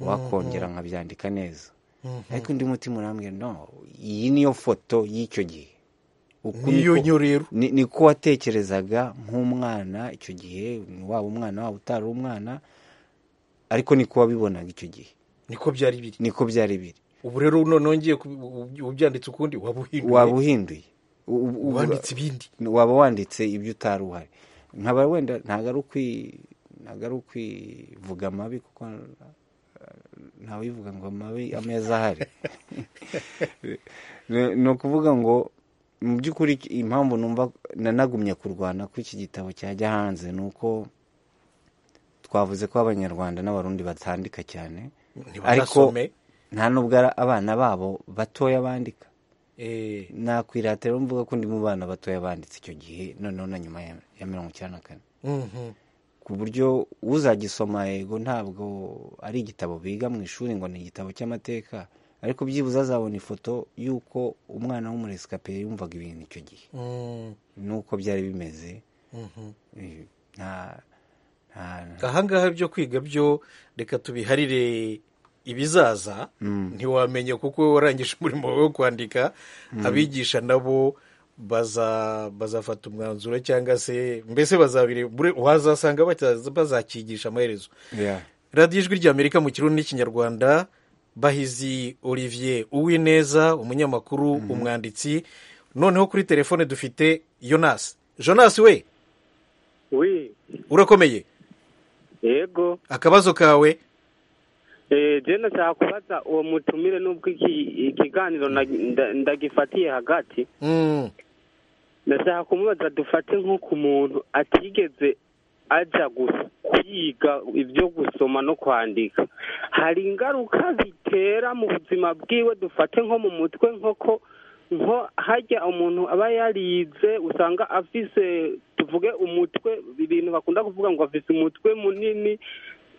wakongera nkabyandika neza ariko undi mutima urambwira no iyi niyo foto y'icyo gihe Uku niyo niko- nyorero ni niko watekerezaga nk'umwana icyo gihe ni waba umwana waba utari umwana ariko niko wabibonaga icyo gihe niko byari biri niko byari biri ubu rero none wongeye kubi- ubu- ubyanditse ukundi waba waba uhinduye uhinduye U- u- u- wanditse ibindi waba wanditse ibyo utari uhari nkaba wenda ntabwo ari ukwi- ntabwo ari ukwivuga amabi kuko ntawivuga ngo amabi ameza ahari Ni- ni ukuvuga ngo mu by'ukuri impamvu numva nanagumye kurwana ko iki gitabo cyajya hanze ni uko twavuze ko abanyarwanda n'abarundi batandika cyane ariko ntibanasome nta n'ubwo ari abana babo batoya bandika Eh, nakwirata rero mvuga ko ndi mu bana batoya banditse icyo gihe noneho na nyuma ya ya mirongo icyenda na kane mhm. ku buryo uzagisoma yego ntabwo ari igitabo biga mu ishuri ngo ni igitabo cy'amateka ariko byibuze azabona ifoto y'uko umwana w'umuresikapeya yumvaga ibintu icyo gihe Mm, n'uko byari bimeze mhm. Eh, nta nta ahangaha byo kwiga byo reka tubiharire ibizaza ntiwamenya kuko wowe warangije umurimo wawe wo kwandika abigisha nabo baza bazafata umwanzuro cyangwa se mbese bazabire bure- wazasanga bataza- bazakigisha amaherezo Yeah. radiyo ijwi ry'amerika mu kirundi n'ikinyarwanda bahizi olivier uwineza umunyamakuru umwanditsi noneho kuri telefone dufite yonasi jonasi we wi urakomeye yego akabazo kawe Eh, je ndashaka kubaza uwo mutumire n'ubwo iki- ikiganiro na- nda- ndagifatiye hagati Mm. ndashaka kumubaza dufate nk'uko umuntu atigeze ajya gu- kwiga ibyo gusoma no kwandika hari ingaruka zitera mu buzima bwiwe dufate nko mu mutwe nk'uko nko hajya umuntu aba yarize usanga afise tuvuge umutwe ibintu bakunda kuvuga ngo afise umutwe munini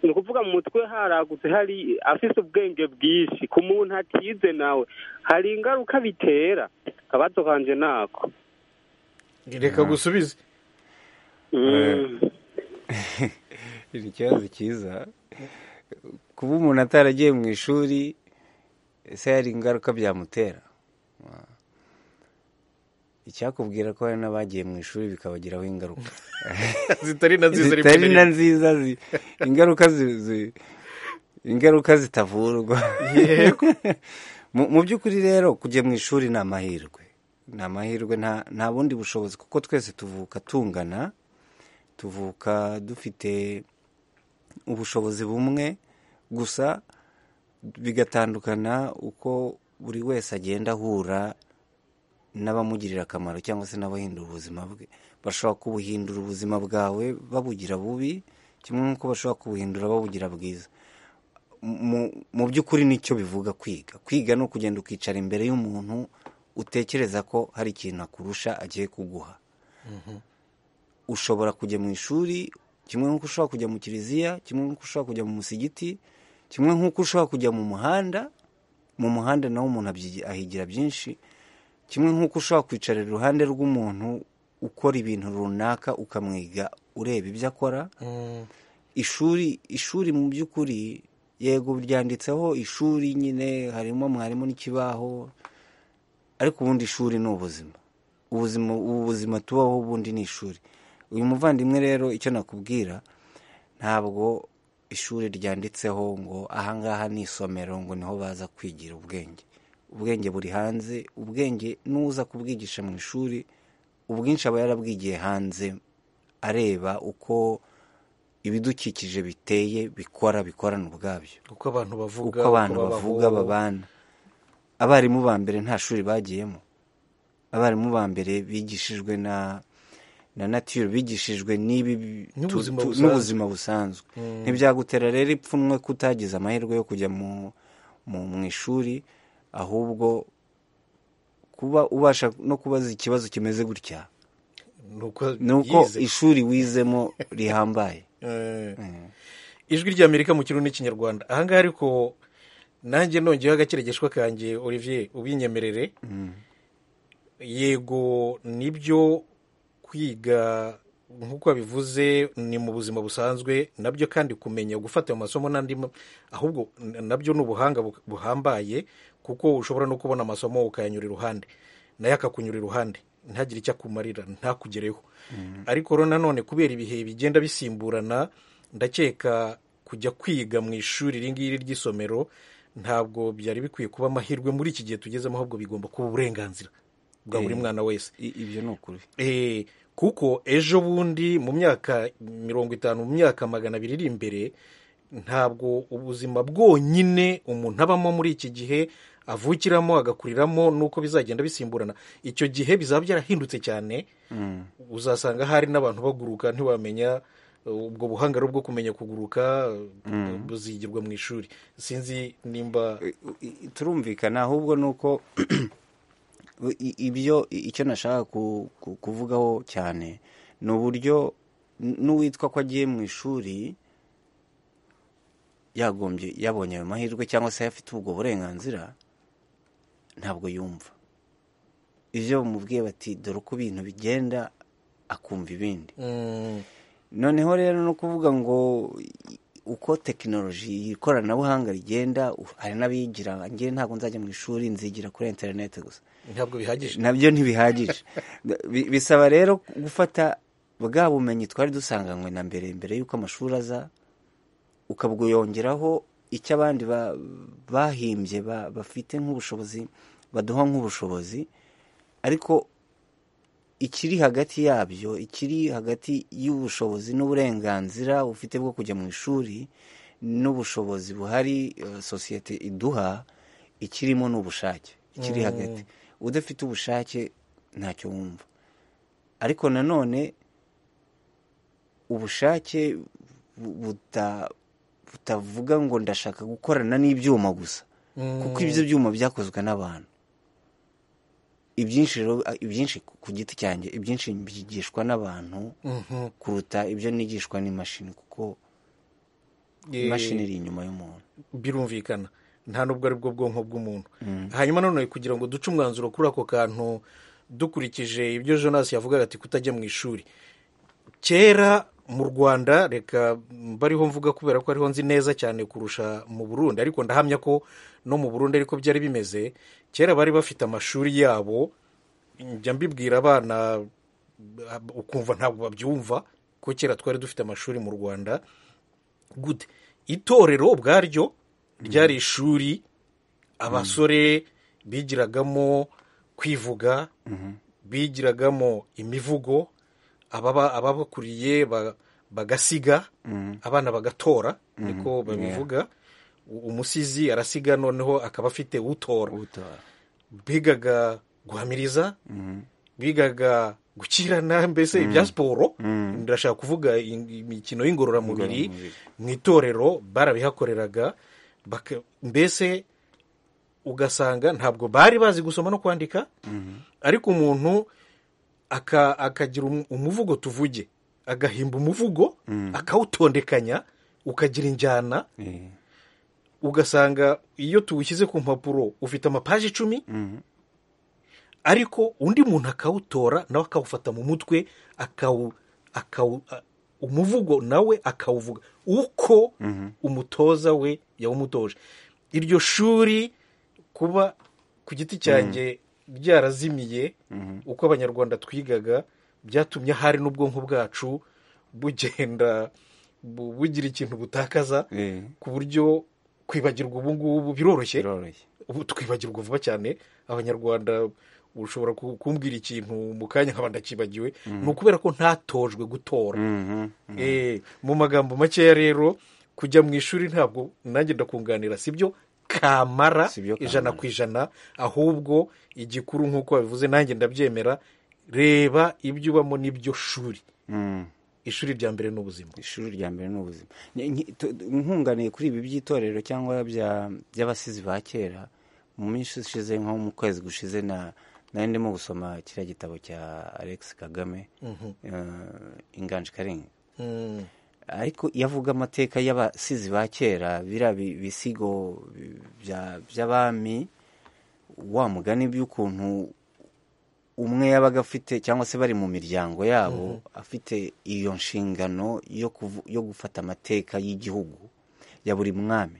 ni ukuvuga mu mutwe haragutse hari afise ubwenge bwinshi ku muntu atize nawe hari ingaruka bitera akabazo kanje nako reka gusubize ni ikibazo cyiza kuba umuntu ataragiye mu ishuri ese hari ingaruka byamutera icyakubwira ko hari n'abagiye mu ishuri bikabagiraho ingaruka zitari na nziza rimwe na zitari rimwe na nziza zi- ingaruka zi- zi- ingaruka zitavurwa Yego. Mu- mu by'ukuri rero kujya mu ishuri ni amahirwe ni amahirwe nta- nta bundi bushobozi kuko twese tuvuka tungana tuvuka dufite ubushobozi bumwe gusa bigatandukana uko buri wese agenda ahura n'abamugirira akamaro cyangwa se n'abahindura ubuzima bwe bashobora kubuhindura ubuzima bwawe babugira bubi kimwe nk'uko bashobora kubuhindura babugira bwiza mu- mu by'ukuri nicyo bivuga kwiga kwiga ni ukugenda ukicara imbere y'umuntu utekereza ko hari ikintu akurusha agiye kuguha ushobora kujya mu ishuri kimwe nk'uko ushobora kujya mu kiliziya kimwe nk'uko ushobora kujya mu musigiti kimwe nk'uko ushobora kujya mu muhanda mu muhanda naho umuntu abyi- ahigira byinshi kimwe nk'uko ushobora kwicarira iruhande rw'umuntu ukora ibintu runaka ukamwiga ureba ibyo akora ishuri ishuri mu by'ukuri yego ryanditseho ishuri nyine harimo mwarimu n'ikibaho ariko ubundi ishuri ni ubuzima ubuzima ubu buzima tubaho ubundi ni ishuri uyu muvandimwe rero icyo nakubwira ntabwo ishuri ryanditseho ngo ahangaha ni isomero ngo niho baza kwigira ubwenge ubwenge buri hanze ubwenge n'uza kubwigisha mu ishuri ubwinshi aba yarabwigiye hanze areba uko ibidukikije biteye bikora bikorana ubwabyo uko abantu bavuga uko abantu uko babaho. bavuga babana abarimu ba mbere nta shuri bagiyemo abarimu ba mbere bigishijwe na na natire bigishijwe n'ibi N'ubuzima tu- tu- busanzwe. n'ubuzima busanzwe ntibyagutera rero ipfunwe ko utagize amahirwe yo kujya mu mu mu ishuri ahubwo kuba ubasha no kubaza ikibazo kimeze gutya nuko ni uko yize. ishuri wizemo rihambaye Eh, ijwi ry'amerika mu kirundi n'ikinyarwanda ahangaha ariko nanjye nongeyeho agakeregeshwa kanjye olivier ubinyemerere yego nibyo kwiga nk'uko wabivuze ni mu buzima busanzwe nabyo kandi kumenya gufata ayo masomo n'andi ma- ahubwo n- nabyo ni ubuhanga bu- buhambaye kuko ushobora no kubona amasomo ukayanyura iruhande nayo akakunyura iruhande ntagire icyo akumarira ntakugereho ariko rero nanone kubera ibihe bigenda bisimburana ndakeka kujya kwiga mu ishuri iri ngiri ry'isomero ntabwo byari bikwiye kuba amahirwe muri iki gihe tugezemo ahubwo bigomba kuba uburenganzira bwa buri Eh. mwana wese I- ibyo ni ukuri Eh, kuko ejo bundi mu myaka mirongo itanu mu myaka magana abiri iri imbere ntabwo ubuzima bwonyine umuntu abamo muri iki gihe avukiramo agakuriramo n'uko bizagenda bisimburana icyo gihe bizaba byarahindutse cyane uzasanga hari n'abantu baguruka ntiwamenya uh, ubwo buhanga rero bwo kumenya kuguruka uh, buzigirwa mu ishuri sinzi nimba I- turumvikana ahubwo ni uko i- ibyo icyo nashaka ku- ku- kuvugaho cyane ni uburyo n- n'uwitwa ko agiye mu ishuri yagombye yabonye ayo mahirwe cyangwa se afite ubwo burenganzira ntabwo yumva ibyo bamubwiye bati dore uko ibintu bigenda akumva ibindi mm, noneho rero no kuvuga ngo i- uko tekinoloji ikoranabuhanga rigenda u- hari n'abigira ngewe ntabwo nzajya mu ishuri nzigira kuri interineti gusa ntabwo bihagije nabyo ntibihagije Bi- bisaba rero gufata bwa bumenyi twari dusanganywe na mbere mbere y'uko amashuri aza ukabwiyongeraho icyo abandi ba- bahimbye ba- bafite nk'ubushobozi baduha nk'ubushobozi ariko ikiri hagati yabyo ikiri hagati y'ubushobozi n'uburenganzira ufite bwo kujya mu ishuri n'ubushobozi buhari eh, sosiyete iduha ikirimo ni ubushake ikiri hagati udafite ubushake ntacyo wumva ariko nanone ubushake bu- buta- butavuga ngo ndashaka gukorana n'ibyuma gusa kuko ibyo byuma byakozwe n'abantu ibyinshi rero ibyinshi ku giti cyanjye ibyinshi byigishwa n'abantu Mhm. kuruta ibyo nigishwa n'imashini kuko Eh, imashini iri inyuma y'umuntu birumvikana nta nubwo ari bwo bwonko bw'umuntu hanyuma nanone kugira ngo duce umwanzuro kuri ako kantu dukurikije ibyo jonas yavugaga ati kutajya mu ishuri kera mu rwanda reka mbariho mvuga kubera ko ariho nzi neza cyane kurusha mu burundi ariko ndahamya ko no mu burundi ariko byari bimeze kera bari bafite amashuri yabo njya mbibwira abana ab- ukumva ntabwo babyumva ko kera twari dufite amashuri mu rwanda gute itorero ubwaryo ryari ishuri abasore bigiragamo kwivuga bigiragamo imivugo ababa- ababakuriye ba- bagasiga abana bagatora niko babivuga U- umusizi arasiga noneho akaba afite utora ubutora bigaga guhamiriza bigaga gukirana mbese ibya siporo ndashaka kuvuga in- imikino y'ingororamubiri mu itorero barabihakoreraga baka- mbese ugasanga ntabwo bari bazi gusoma no kwandika ariko umuntu aka- akagira um- umuvugo tuvuge agahimba umuvugo akawutondekanya ukagira injyana Eh. ugasanga iyo tuwushyize ku mpapuro ufite amapaji icumi ariko undi muntu akawutora nawe akawufata mu mutwe akawu, akawu, a- umuvugo nawe akawuvuga uko umutoza we yawumutoje iryo shuri kuba ku giti cyanjye ryarazimiye uko abanyarwanda twigaga byatumye hari n'ubwonko bwacu bugenda bu- bugira ikintu butakaza eh, ku buryo kwibagirwa ubu ngubu biroroshye biroroshye ubu twibagirwa vuba cyane abanyarwanda ushobora ku- kumbwira ikintu mu kanya nkaba ndakibagiwe ni ukubera ko ntatojwe gutora Mhm, mhm. Eh, mu magambo makeya rero kujya mu ishuri ntabwo nanjye ndakunganira sibyo kamara Si byo kamara. ijana ku ijana ahubwo igikuru nk'uko babivuze nanjye ndabyemera reba ibyo ubamo n'ibyo shuri Mm. ishuri rya mbere ni ubuzima ishuri rya mbere ni ubuzima Ni- nki- tu- nkunganiye kuri ibi by'itorero cyangwa bya- by'abasizi ba kera mu minsi ishize nko mu kwezi gushize na nari ndimo gusoma kiriya gitabo cya alex kagame eh, inganje karenga Mm. ariko iyo avuga amateka y'abasizi ba kera biriya bi- bisigo bi- bya- by'abami wa mugani by'ukuntu umwe yabaga afite cyangwa se bari mu miryango yabo afite iyo nshingano yo kuvu- yo gufata amateka y'igihugu ya buri mwami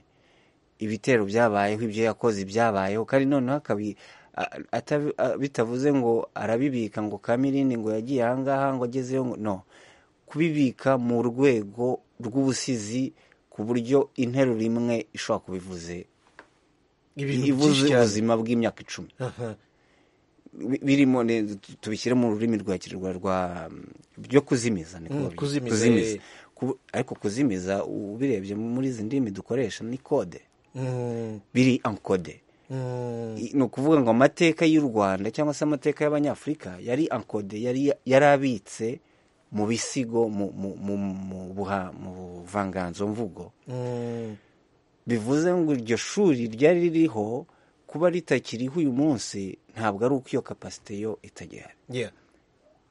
ibitero byabayeho ibyo yakoze byabayeho kandi noneho akabi a- atabi- a- bitavuze ngo arabibika ngo kamirindi ngo yagiye ahangaha ngo agezeyo ngo no kubibika mu rwego rw'ubusizi ku buryo interuro imwe ishobora kubivuze ibintu ivuze byinshi cyane ubuzima bw'imyaka icumi Aha. Bi- birimo ne- tu- tubishyire mu rurimi rwa kinyarwanda rwa mm, byo kuzimiza niko Mm, babyita. kuzimiza, eh. Ku- ariko kuzimiza ubirebye muri izi ndimi dukoresha ni kode Mm. biri ankode Mm. I- ni ukuvuga ngo amateka y'u rwanda cyangwa se amateka y'abanyafurika yari ankode yari yari abitse mu bisigo mu mu- mu- mu buha- mu buvanganzo mvugo Mm. bivuze ngo iryo shuri ryari ririho kuba ritakiriho uyu munsi ntabwo ari uko iyo kapasite yo itagihari Yeah.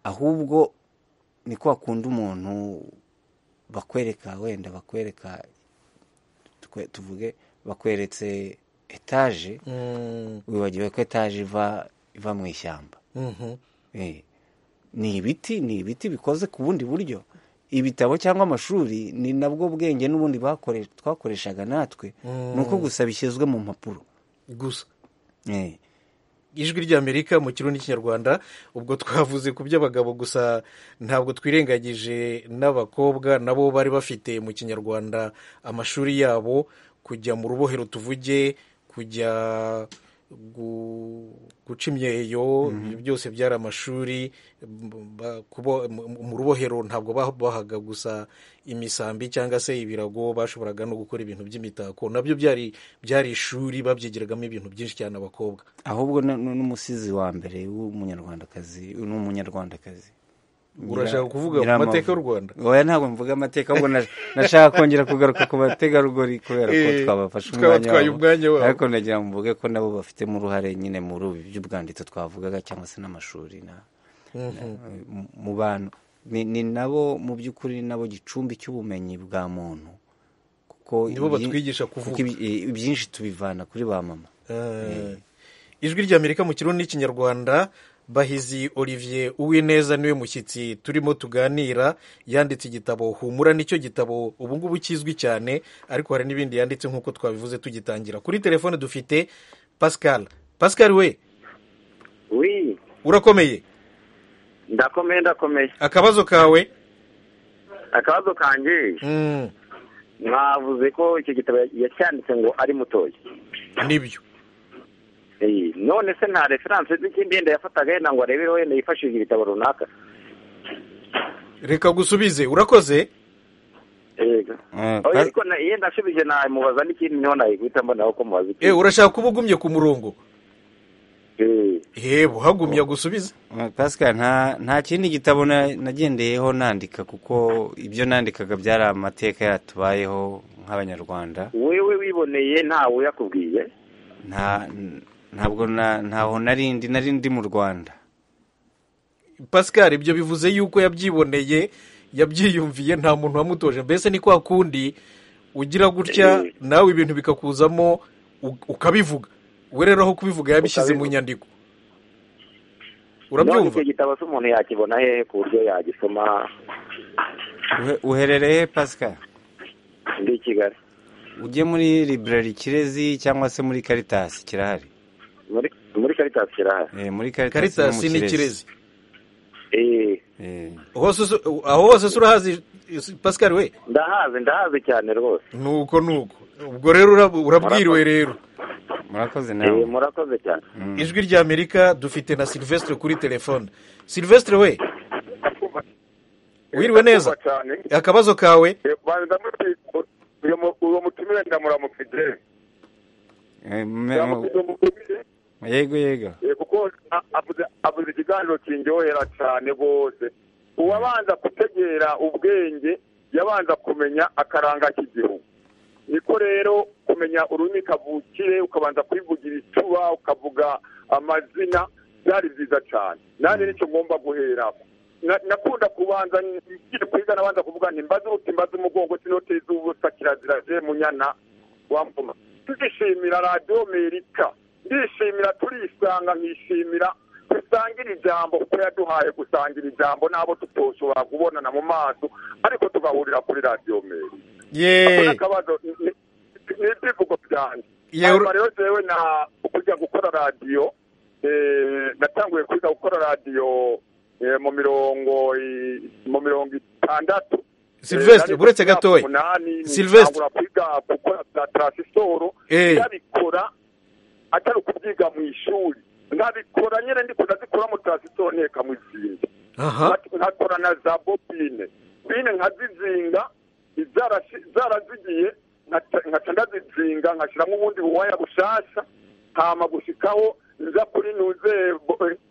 ahubwo ni ko wakunda umuntu bakwereka wenda bakwereka tukwe- tuvuge bakweretse etaje Mm. wibagiwe ko etaje iva iva mu ishyamba Mhm. Eh, ni ibiti ni ibiti bikoze ku bundi buryo ibitabo cyangwa amashuri ni nabwo bwenge n'ubundi bakore- twakoreshaga natwe ni uko gusa bishyizwe mu mpapuro gusa Eh, ijwi ry'amerika mu kirundi n'ikinyarwanda ubwo twavuze ku by'abagabo gusa ntabwo twirengagije n'abakobwa nabo bari bafite mu kinyarwanda amashuri yabo kujya mu rubohero tuvuge kujya gu- guca imyeyo ibyo byose byari amashuri m- ba- kubo- mu- mu- mu rubohero ntabwo babahaga gusa imisambi cyangwa se ibirago bashoboraga no gukora ibintu by'imitako nabyo byari byari ishuri babyigeragamo ibintu byinshi cyane abakobwa ahubwo na- nu- n'umusizi wa mbere w'umunyarwandakazi ni umunyarwandakazi Urashaka kuvuga mu Nyiramavu. mateka y'u Rwanda? oya ntabwo mvuga amateka ahubwo na- nashaka kongera kugaruka ku bategarugori kubera ko Eh, twabafashe twabatwaye umwanya wabo. ariko nagira ngo mvuge ko nabo bafitemo uruhare nyine muri ubu by'ubwanditsi twavugaga cyangwa se n'amashuri na na- mu bantu ni, ni nabo mu by'ukuri nabo gicumbi cy'ubumenyi bwa muntu kuko Nibo ibyi- batwigisha kuko kuvuga. ibyi- ibyinshi tubivana kuri ba mama Eh, ijwi ry'amerika mu kirundi n'ikinyarwanda bahizi olivier uwineza niwe mushyitsi turimo tuganira yanditse igitabo humura nicyo gitabo ubu ngubu kizwi cyane ariko hari n'ibindi yanditse nk'uko twabivuze tugitangira kuri telefone dufite pascal pascal we wi urakomeye ndakomeye ndakomeye akabazo kawe akabazo kanjye Mm, mwavuze ko icyo gitabo yacyanditse ngo ari mutoya nibyo Eh, none se nta referanse z'ikindi yenda yafataga yenda ngo arebereho yenda yifashishije ibitabo runaka reka gusubize urakoze yego Eh, oya pa- ariko na- yenda ashubije namubaza n'ikindi niho nayiguhita mbona ko mubaza Eh, ikindi urashaka kuba ugumye ku murongo Eh, yebo hagumye gusubize pascal nta nta kindi gitabo na- nagendeyeho nandika kuko ibyo nandikaga byari amateka yatubayeho nk'abanyarwanda wewe wiboneye ntawe yakubwiye nta ntabwo na- ntaho narindi narindi mu rwanda pascal ibyo bivuze yuko yabyiboneye yabyiyumviye nta muntu wamutoje mbese ni kwa kundi ugira gutya Eh. nawe ibintu bikakuzamo u- ukabivuga we rero aho kubivuga yabishyize mu Ukabivuga. nyandiko none urabyumva icyo gitabo se umuntu yakibona hehe ku buryo yagisoma Uhe- uherereye pascal ndi i kigali ujye muri library kirezi cyangwa se muri caritas kirahari muri muri Caritas kirahari Eh, muri caritas no mu karitasi ni kirezi Eh, hose usu- aho hose urahazi Ese- pascal we ndahazi ndahazi cyane rwose nuko nuko ubwo rero urab- urabwiriwe rero murakoze Eh, nawe murakoze cyane ijwi ry'amerika dufite na silvestre kuri telefone silvestre we wiriwe neza cyane akabazo kawe banza muti uyo mu- uwo mutumire ndamuramukije Eh, me- ndamuramukije umutumire yego yego eh, kuko a- avuze avuze ikiganiro kindyohera cyane rwose uwabanza gutegera ubwenge yabanza kumenya akaranga k'igihugu niko rero kumenya ururimi kavukire ukabanza kwivugira icuba ukavuga amazina byari byiza cyane nanjye nicyo ngomba guheramo Na- nakunda kubanza nkiri kwiga nabanza kuvuga nti mbaze uruti mbaze umugongo sinoteza ubusa kirazira je munyana wampuma ndishimira radiyo amerika ndishimira turisanga nkishimira dusangira ijambo kuko yaduhaye gusangira ijambo n'abo tutoshobora kubonana mu maso ariko tugahurira kuri radiyo amerika ye akabazo ni ibyivugo byanjye Ye, hanyuma ur- rero jewe na kujya gukora radiyo eh, natanguye kwiga gukora radiyo eh, mu mirongo i- mu mirongo itandatu Silvestre, buretse gatoya. Silvestre. silvestre kwiga gukora za transisoro Eh. ndabikora atari ukubyiga mu ishuri ndabikora nyine ndiko ndazikora mu transisoro ntekamwo izindi aha Nka- nkakora na za bobine bine nkazizinga izarashi- zarazigiye nkaca nkaca ndazizinga nkashyiramo ubundi buwaya bushasha hama gushikaho nza kuri nuze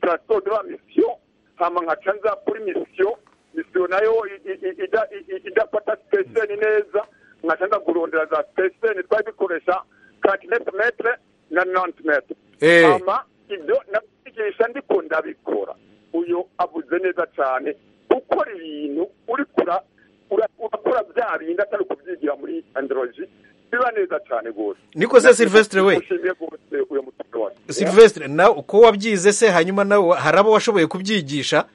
transito de la mission hama nkaca nza kuri mission mission nayo i- i- i- ida- i- i- idafata sitesheni neza nkaca nza kurondera za sitesheni twari dukoresha kantinetemetre na nantimetre Eh. hama ibyo nabyigisha ndiko ndabikora uyu avuze neza cyane ukora ibintu uri kura ura- urakora bya bindi atari kubyigira muri androji biba neza cyane rwose Niko se Sylvestre we? ushimiye rwose uyu mutungo wawe silvestre nawe uko wabyize se hanyuma nawe hari abo washoboye kubyigisha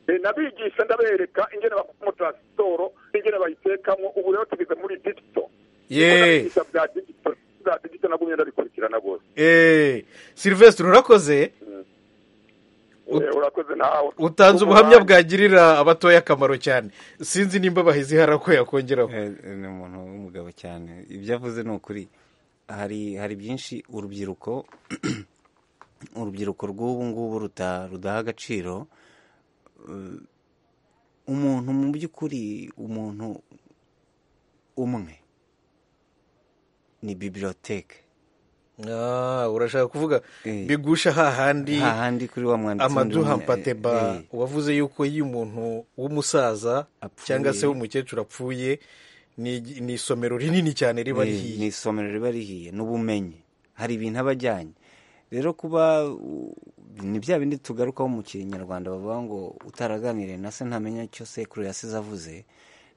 Eh, nabigisha ndabereka ingene bakora umutransitoro n'ingene bayitekamo ubu rero tugeze muri digito ye Ndabigisha bya digito bya digito nagumye ndabikurikirana rwose Eh, silvestre urakoze Eh, urakoze nawe utanze ubuhamya bwagirira abatoya akamaro cyane sinzi nimba bahizi hari ako yakongeraho Eh, eh, ni umuntu w'umugabo cyane ibyo avuze ni ukuri hari hari byinshi urubyiruko urubyiruko rw'ubu ngubu ruta- rudaha agaciro Eh, umuntu mu by'ukuri umuntu umwe ni bibiliyoteke Ah, urashaka kuvuga Eh. bigusha hahandi hahandi kuri wa mwanditsi wundi amaduha w'umwe- mpateba eh, wavuze yuko iyo umuntu w'umusaza Apfuye. cyangwa se w'umukecuru apfuye ni ni isomero rinini cyane riba Ni- ni rihiye isomero riba rihiye n'ubumenyi hari ibintu aba ajyanye rero kuba u- ni bya bindi tugarukaho mu kinyarwanda bavuga ngo utaraganiriye na se ntamenya icyo sekuru yasize avuze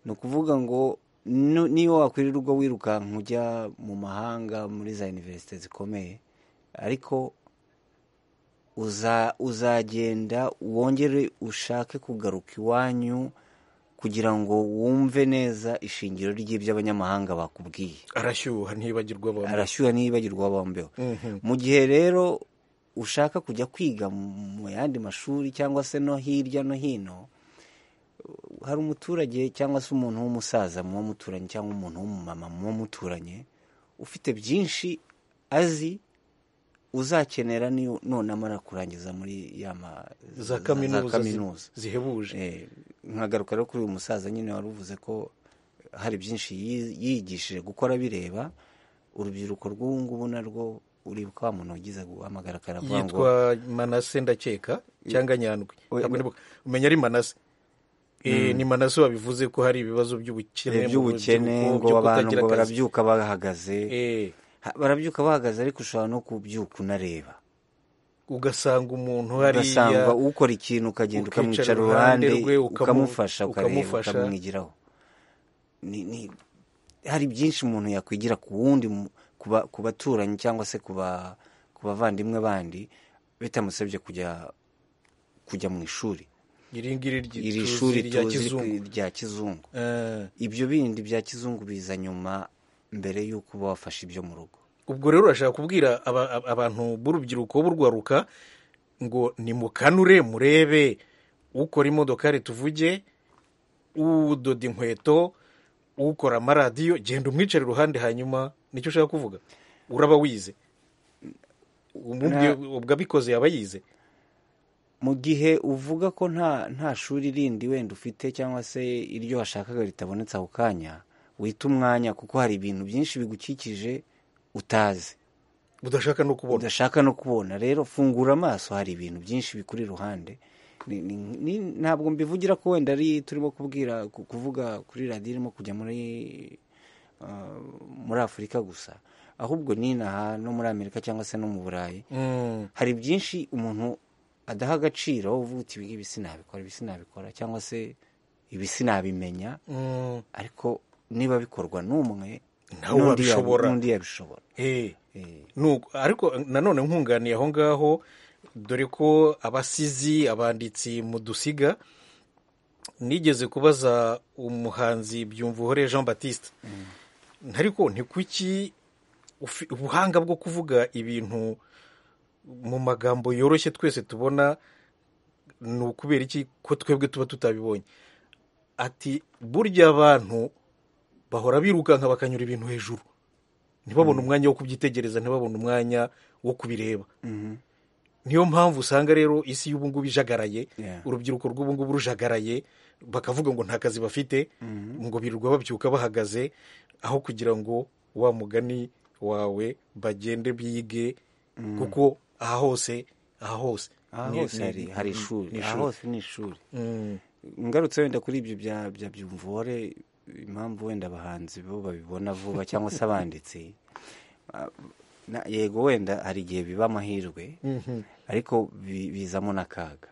ni ukuvuga ngo nu- niba wakwirirwa ubwo wirukanka ujya mu mahanga muri za univerisite zikomeye ariko uza uzagenda wongere ushake kugaruka iwanyu kugira ngo wumve neza ishingiro ry'ibyo abanyamahanga bakubwiye arashyuha ntibagirwa abantu arashyuha ntiyibagirwa bambeho mu gihe rero ushaka kujya kwiga mu yandi mashuri cyangwa se no hirya no hino hari umuturage cyangwa se umuntu w'umusaza muba muturanye cyangwa umuntu w'umumama muba muturanye ufite byinshi azi uzakenera niyo- nonamara kurangiza muri ya ma- za kaminuza zi- zihebuje Eh, nkagaruka rero kuri uyu musaza nyine wari uvuze ko hari byinshi yi- yigishije gukora bireba urubyiruko rw'ubu ngubu narwo uri wa muntu wagize guhamagara akaravuga ngo yitwa manase ndakeka cyangwa nyandwi Oya, Ntabwo ndibuka. umenya ari manase Eh, ni manase wabivuze ko hari ibibazo by'ubukene mu iby'ubukene rubyiruko, ngo byo abantu kutagira ngo akazi. barabyuka bahagaze Eh, Ha- barabyuka bahagaze ariko ushobora no kubyuka unareba ugasanga umuntu hariya ugasanga ukora ikintu ukagenda ukicara ukamwicara iruhande iruhande rwe, ukamu- ukamufasha ukareba ukamufasha. ukamwigiraho Ni- ni- hari byinshi umuntu yakwigira ku wundi mu- ku ba- ku baturanyi cyangwa se ku ba- ku bavandimwe bandi bitamusabye kujya kujya mu ishuri iri ngiri ry- iri tuzi shuri rya tuzi kizungu rya kizungu Eh, ibyo bindi bya kizungu biza nyuma mbere y'uko uba wafashe ibyo mu rugo ubwo rero urashaka kubwira aba- ab- abantu b'urubyiruko b'urwaruka ngo nimukanure murebe ukora imodokari tuvuge udoda inkweto ukora amaradiyo genda umwicare iruhande hanyuma nicyo ushaka kuvuga uraba wize umubwiye ubwo abikoze yaba yize mu gihe uvuga ko nta nta shuri rindi wenda ufite cyangwa se iryo washakaga ritabonetse ako kanya wita umwanya kuko hari ibintu byinshi bigukikije utazi udashaka no kubona udashaka no kubona rero fungura amaso hari ibintu byinshi bikuri iruhande Ni- ni- ni- ntabwo mbivugira ko wenda ari turimo kubwira ku- kuvuga kuri radiyo irimo kujya muri ah, muri afurika gusa ahubwo n'inaha no muri amerika cyangwa se no mu burayi Mm. hari byinshi umuntu adaha agaciro uvuga uti ibi sinabikora ibi sinabikora cyangwa se ibi sinabimenya Mm. ariko niba bikorwa n'umwe Nawe n'undi yabi- wabishobora. n'undi yabishobora Eh. Eh. Nuko- ariko nanone nkunganiye aho ngaho dore ko abasizi abanditsi mu dusiga nigeze kubaza umuhanzi byumvuhore jean batiste ariko ni kuki ufi- ubuhanga bwo kuvuga ibintu mu magambo yoroshye twese tubona ni ukubera iki ko twebwe tuba tutabibonye ati burya abantu bahora birukanka bakanyura ibintu hejuru ntibabone umwanya wo kubyitegereza ntibabone umwanya wo kubireba niyo mpamvu usanga rero isi y'ubu ngubu ijagaraye Yeah. urubyiruko rw'ubu ngubu rujagaraye bakavuga ngo nta kazi bafite ngo birirwa babyuka bahagaze aho kugira ngo wa mugani wawe bagende bige kuko aha hose aha hose aha ni- hose ni- hari- hari ni- ishuri ni aha hose ni ishuri Mm. ngarutse wenda kuri ibyo bya bya byumvore impamvu wenda abahanzi bo babibona vuba cyangwa se abanditsi ah, na- yego wenda hari igihe biba amahirwe ariko bi- bizamo n'akaga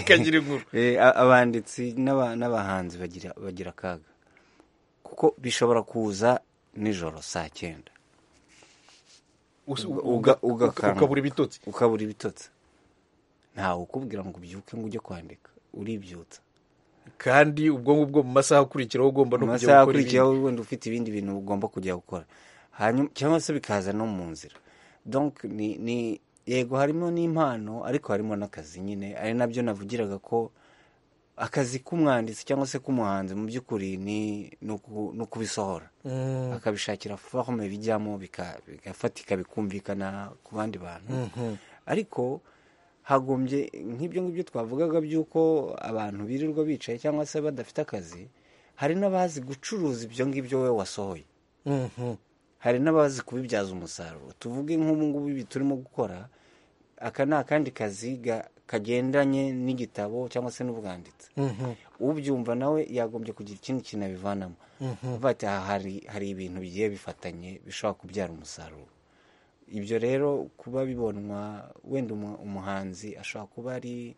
kagira inkuru Eh, a- abanditsi n'aba- n'abahanzi bagira bagira akaga kuko bishobora kuza nijoro saa cyenda Usa- Uga- uga- uga- uka- ukabura ibitotsi ukabura ibitotsi ntawe ukubwira ngo ubyuke ngo ujye kwandika uribyutsa kandi ubwo ngubwo mu masaha akurikiraho ugomba no mu kujya masaha gukora ibindi akurikiyeho wenda ufite ibindi bintu ugomba kujya gukora hanyuma cyangwa se bikaza no mu nzira donc ni ni yego harimo n'impano ariko harimo n'akazi nyine ari nabyo navugiraga ko akazi k'umwanditsi cyangwa se k'umuhanzi mu by'ukuri ni ni uku- ni ukubisohora akabishakira forume bijyamo bika- bigafatika bikumvikana ku bandi bantu ariko hagombye nk'ibyo ngibyo twavugaga by'uko abantu birirwa bicaye cyangwa se badafite akazi hari n'abazi gucuruza ibyo ngibyo we wasohoye Mhm. hari n'abazi kubibyaza umusaruro tuvuge nk'ubu ngubu ibi turimo gukora aka ni akandi kazi ga- kagendanye n'igitabo cyangwa se n'ubwanditsi ubyumva nawe yagombye kugira ikindi kintu abivanamo avuga ati aha hari hari ibintu bigiye bifatanye bishobora kubyara umusaruro ibyo rero kuba bibonwa wenda umu- umuhanzi ashobora kuba ari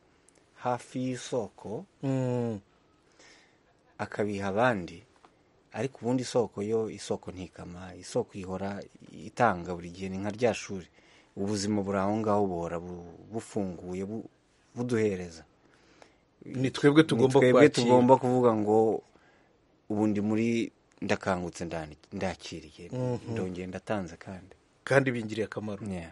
hafi y'isoko Mm. akabiha abandi ariko ubundi isoko yo isoko ntikama isoko ihora itanga buri gihe ni nka rya shuri ubuzima buri aho ngaho buhora bu- bufunguye bu- buduhereza ni twebwe tugomba Ni twebwe kwakira tugomba kuvuga ngo ubu ndi muri ndakangutse ndani- ndakiriye ndongeye ndatanze kandi kandi bingiriye akamaro Yeah.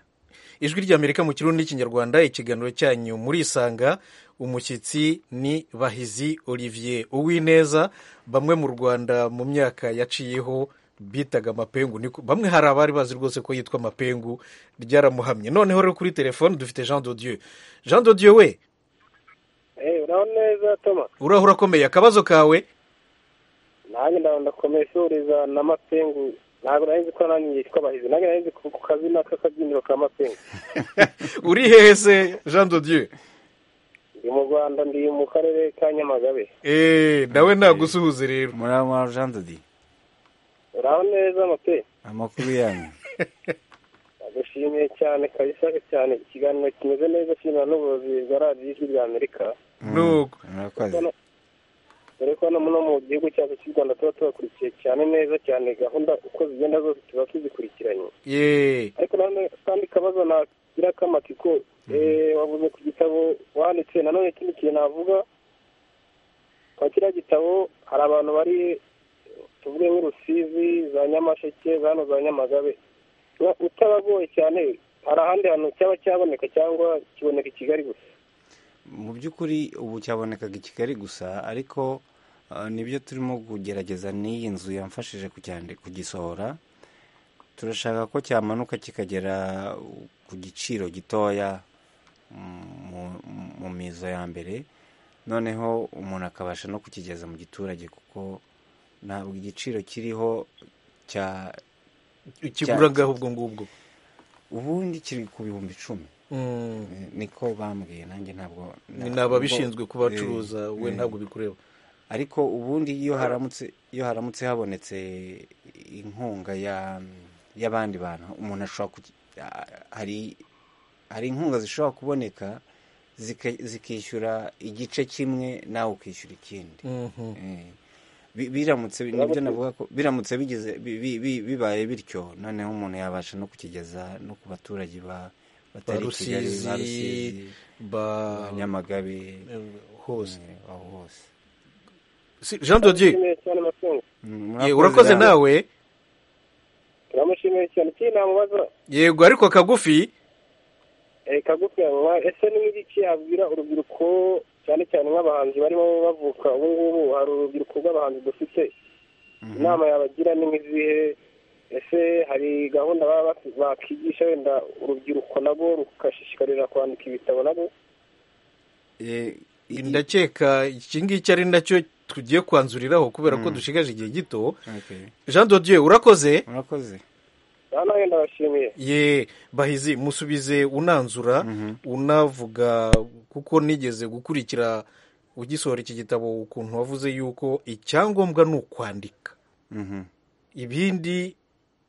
ijwi ry'amerika mu kirundi n'ikinyarwanda ikiganiro cyanyu murisanga umushyitsi ni bahizi olivier uwineza bamwe mu rwanda mu myaka yaciyeho bitaga amapengu niko- bamwe hari abari bazi rwose ko yitwa amapengu ryaramuhamye noneho rero kuri telefone dufite jean dodieu jean dodieu we Eh, uraho neza toma uraho urakomeye akabazo kawe nanjye ndabona ndakomeye ishuriza n'amapengu ntabwo nari nzi ko nanjye yitwa bahizi nanjye nari nzi ku kazina k'akabyiniro ka mapengu uri hehe se jean dodieu ndi mu rwanda ndi mu karere ka nyamagabe eee nawe nagusuhuze rero murama jean dodi uraho neza mape amakuru yanyu ndagushimiye cyane kabisa cyane ikiganiro kimeze neza shimira n'ubuyobozi bwa radiyo ijwi rya amerika nuko murakoze dore ko no mu gihugu cyacu cy'u rwanda tuba tubakurikiye cyane neza cyane gahunda uko zigenda zose tuba tuzikurikiranye yeee ariko nanone kandi kabazo nagira k'amatiko eh, wavuze ku gitabo wanditse nanone ikindi kintu navuga kwa kiriya gitabo hari abantu bari tuvuge nk'urusizi za nyamasheke za hano za nyamagabe Uba utabagoye cyane hari ahandi hantu cyaba cyaboneka cyangwa kiboneka i kigali gusa mu by'ukuri ubu cyabonekaga i kigali gusa ariko nibyo turimo kugerageza n'iyi nzu yamfashije kujyana- kugisohora turashaka ko cyamanuka kikagera ku giciro gitoya mu- mu mizo ya mbere noneho umuntu akabasha no kukigeza mu giturage kuko ntabwo igiciro kiriho cya ikigura ngaho ubwo ngubwo ubundi kiri ku bihumbi icumi Mm. niko bambwiye nanjye ntabwo Ni n'ababishinzwe kubacuruza, we ntabwo bikureba ariko ubundi iyo haramutse iyo haramutse habonetse inkunga ya- y'abandi bantu umuntu ashobora kuki- a- hari hari inkunga zishobora kuboneka zika- zikishyura igice kimwe nawe ukishyura ikindi Mhm. Eh, bi- biramutse nibyo navuga ko biramutse bigize bi- bi- bi- bibaye bityo noneho umuntu yabasha no kukigeza no ku baturage ba batari i Kigali, ba Rusizi, ba Nyamagabe hose aho hose Si- jean dodier Turashimiye cyane amatungo ye, urakoze nawe turamushimiye cyane iki namubaza yego ariko kagufi eh, kagufi yanwa ese ni iki yabwira urubyiruko cyane cyane nk'abahanzi barimo bavuka ubu ngubu hari urubyiruko rw'abahanzi dufite inama yabagira ni nk'izihe ese hari gahunda baba baf- bakigisha wenda urubyiruko nabo rugashishikarira kwandika ibitabo nabo ndakeka iki ngiki ari nacyo tugiye kwanzuriraho kubera ko dushigaje igihe gito jean dodier urakoze urakoze aha nawe ndabashimiye ye bahizi musubize unanzura unavuga kuko nigeze gukurikira ugisohora iki gitabo ukuntu wavuze yuko icyangombwa ni ukwandika Mhm. ibindi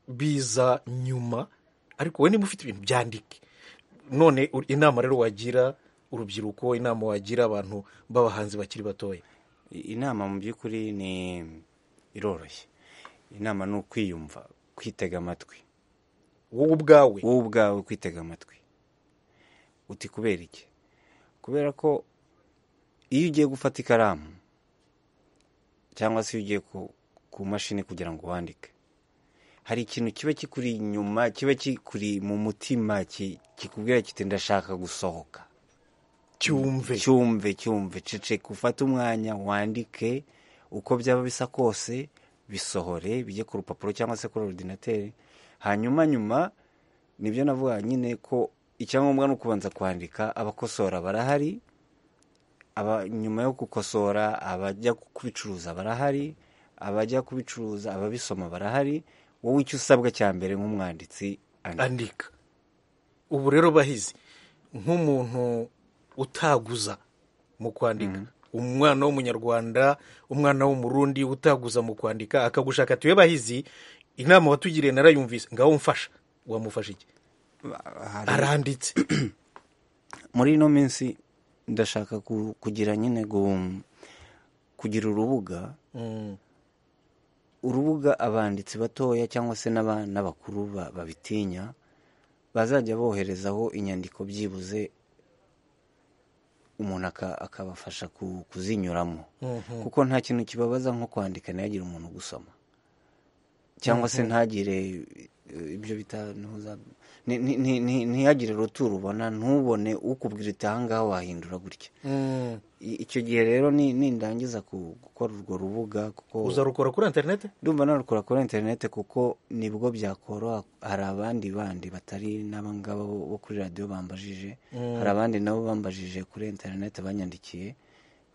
biza nyuma ariko we niba ufite ibintu byandike none u- inama rero wagira urubyiruko inama wagira abantu b'abahanzi bakiri batoya inama mu by'ukuri ni iroroshye inama ni ukwiyumva kwitega amatwi wowe ubwawe wowe ubwawe kwitega amatwi uti kubera iki kubera ko iyo ugiye gufata ikaramu cyangwa se iyo ugiye ku, ku mashini kugira ngo wandike hari ikintu kiba kikuri inyuma kiba kikuri mu mutima ki- kikubwira kiti ndashaka gusohoka cyumve cyumve cyumve ceceka ufate umwanya wandike uko byaba bisa kose bisohore bijye ku rupapuro cyangwa se kuri orudinateri hanyuma nyuma nibyo navuga nyine ko icyangombwa ni ukubanza kwandika abakosora barahari aba nyuma yo gukosora abajya kubicuruza barahari abajya kubicuruza ababisoma barahari wowe icyo usabwa cya mbere nk'umwanditsi andika ubu rero bahizi nk'umuntu utaguza mu kwandika umwana w'umunyarwanda umwana w'umurundi utaguza mu kwandika akagushaka tuye bahizi inama watugiriye narayumvise ngaho mfasha wamufasha iki aranditse muri ino minsi ndashaka ku- kugira nyine gu- kugira urubuga Mm. urubuga abanditsi batoya cyangwa se n'aba- n'abakuru ba- babitinya bazajya boherezaho inyandiko byibuze umuntu aka- akabafasha ku- kuzinyuramo Mhm. kuko nta kintu kibabaza nko kwandika ntihagire umuntu ugusoma cyangwa se Mhm. ntagire eh, ibyo bita ntuza- ni- ni- ni- ni- ntihagire ruturo ubona ntubone ukubwira iti ahangaha wahindura gutya Mm. I- icyo gihe rero ni- nindangiza ku- gukora urwo rubuga kuko uzarukora kuri interineti ndumva narukora kuri interineti kuko nibwo byakoroha hari abandi bandi batari n'abangaba bo bo kuri radiyo bambajije Mm. hari abandi nabo bambajije kuri interineti banyandikiye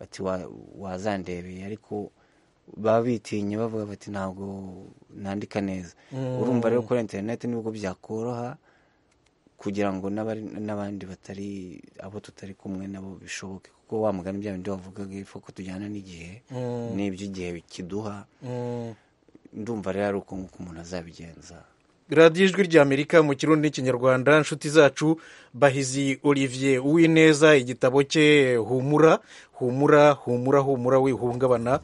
bati "Wa- wazandebeye ariko baba bitinye bavuga bati ntabwo nandika neza Mm. urumva rero kuri interineti nibwo byakoroha kugira ngo n'abari- n'abandi batari abo tutari kumwe nabo bishoboke kuko wa mugani bya bindi wavugaga ifu ko tujyana n'igihe Mm. n'ibyo igihe kiduha Mm. ndumva rero ari uko nguko umuntu azabigenza radiyo ijwi ry'amerika mu kirundi n'ikinyarwanda inshuti zacu bahizi olivier uwineza igitabo cye humura humura humura humura wihungabana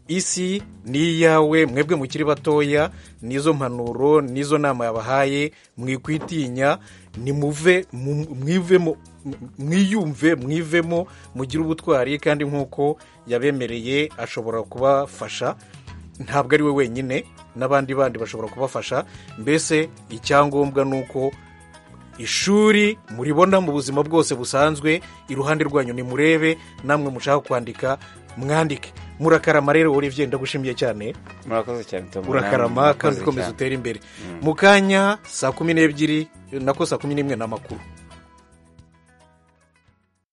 isi ni iyawe mwebwe mukiri batoya nizo mpanuro nizo nama yabahaye mwikwitinya nimuve mu- mwivemo mwiyumve mwivemo mugire ubutwari kandi nk'uko yabemereye ashobora kubafasha ntabwo ari we wenyine n'abandi bandi bashobora kubafasha mbese icyangombwa ni uko ishuri muribona mu buzima bwose busanzwe iruhande rwanyu nimurebe namwe mushaka kwandika mwandike murakarama rero olivier ndagushimiye cyane murakoze cyane Tom urakarama namwe kandi murakoze ukomeza cyane. utere imbere mu kanya saa kumi n'ebyiri nako saa kumi n'imwe n'amakuru